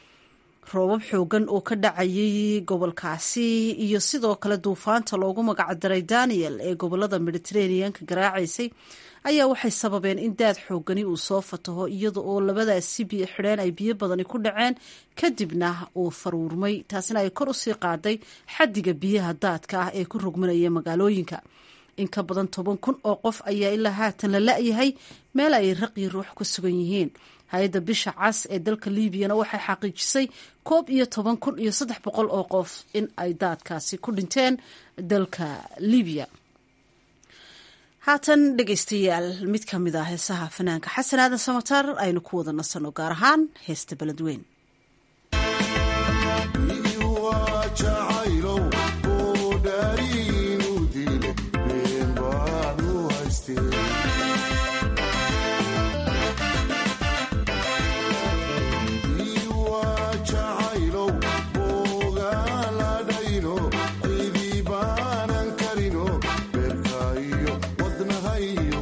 Speaker 2: roobab xoogan oo ka dhacayay gobolkaasi iyo sidoo kale duufaanta loogu magacdaray daniel ee gobolada mediteraneanka garaacaysay ayaa waxay sababeen in daad xoogani uu soo fataho iyada oo labadaasi biyo xidheen ay biyo badani ku dhaceen kadibna uu faruurmay taasina ay kor usii qaaday xadiga biyaha daadka ah ee ku rogmanaya magaalooyinka in ka badan toban kun oo qof ayaa ilaa haatan la la-yahay meel ay raqyi ruux ku sugan yihiin hay-adda bisha cas ee dalka liibiyana waxay xaqiijisay koob iyo toban kun iyo saddex boqol oo qof in ay daadkaasi ku dhinteen dalka libiya haatan dhegaystayaal mid ka mid ah heesaha fanaanka xasan aadan samatar aynu ku wada nasanno gaar ahaan heesta beledweyn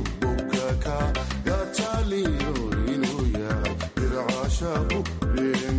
Speaker 13: Yeah.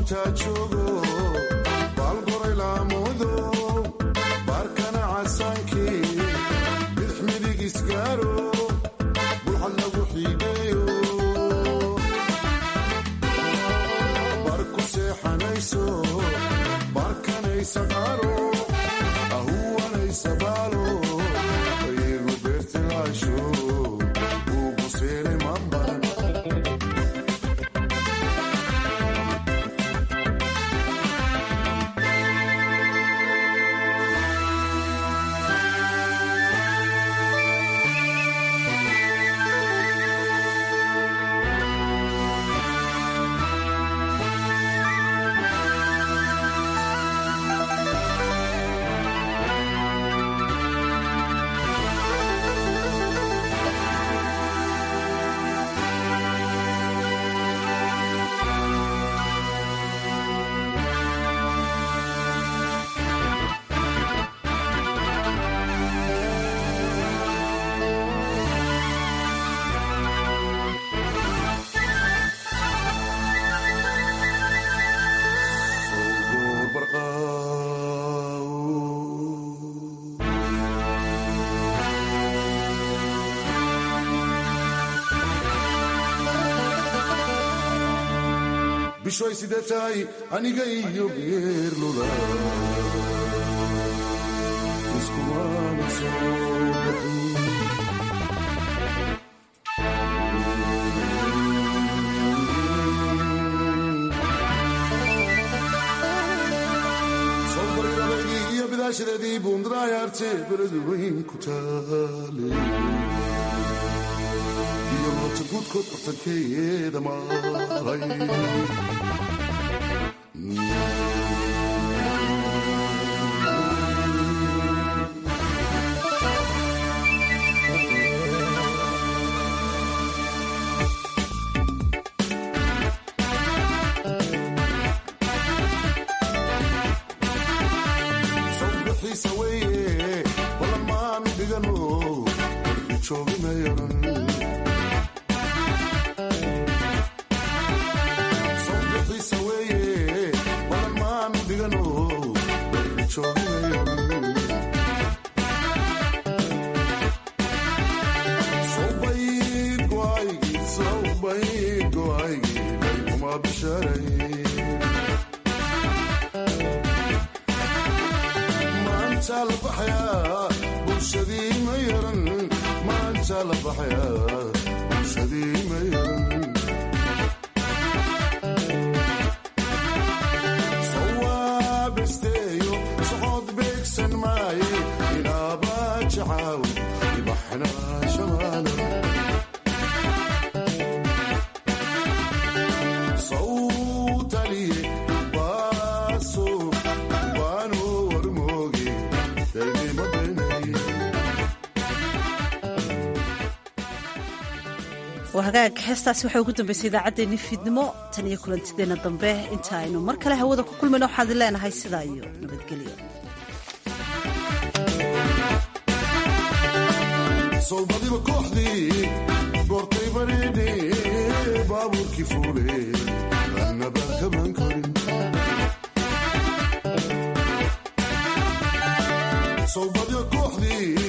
Speaker 13: intaa joogo baalgoray laamudo baarkana casaankii bidix midig isgaaro bulxad lagu xiideeyo bar ku seexanayso barkanaysa qaaro ahuwanaysa baalo iyagu beertilaasho ugu seenay mambaran bishoy sidee tahay aniga iyo geerlula iskumaana soo baxin sawbaridabaydii iyo bidaashadeedii buundarayaarte beladu weyn ku taale iyo noota guudkood bartankeeda maray sawbixiisa weeye balan maanu dhigano warki jooginayaran sawbixiisa weeye balan maanu dhigano warki jooginayaran sawbayd go'aygii sawbayd go'aygii baykuma bisharay maanta la baxayaa bulshadii ma yaran maanta la baxayaa bulshadii ma yaran sawaabesteeyo socod beegsan maaye inaaba jacaaw ibaxna shamaana sawtaliye baaso baano warmooge daynima beenay
Speaker 2: waa hagaag heestaasi waxay ugu dambaysay idaacaddeenii fiidnimo tan iyo kulantideenna dambe inta aynu mar kale hawada ku kulmayno waxaad leenahay sidaa iyo nabadgelyo
Speaker 13: sowbadiba kooxdii goortay bareedhe baabuurkii fuule annabaan kaban karin sowbadiba kooxdii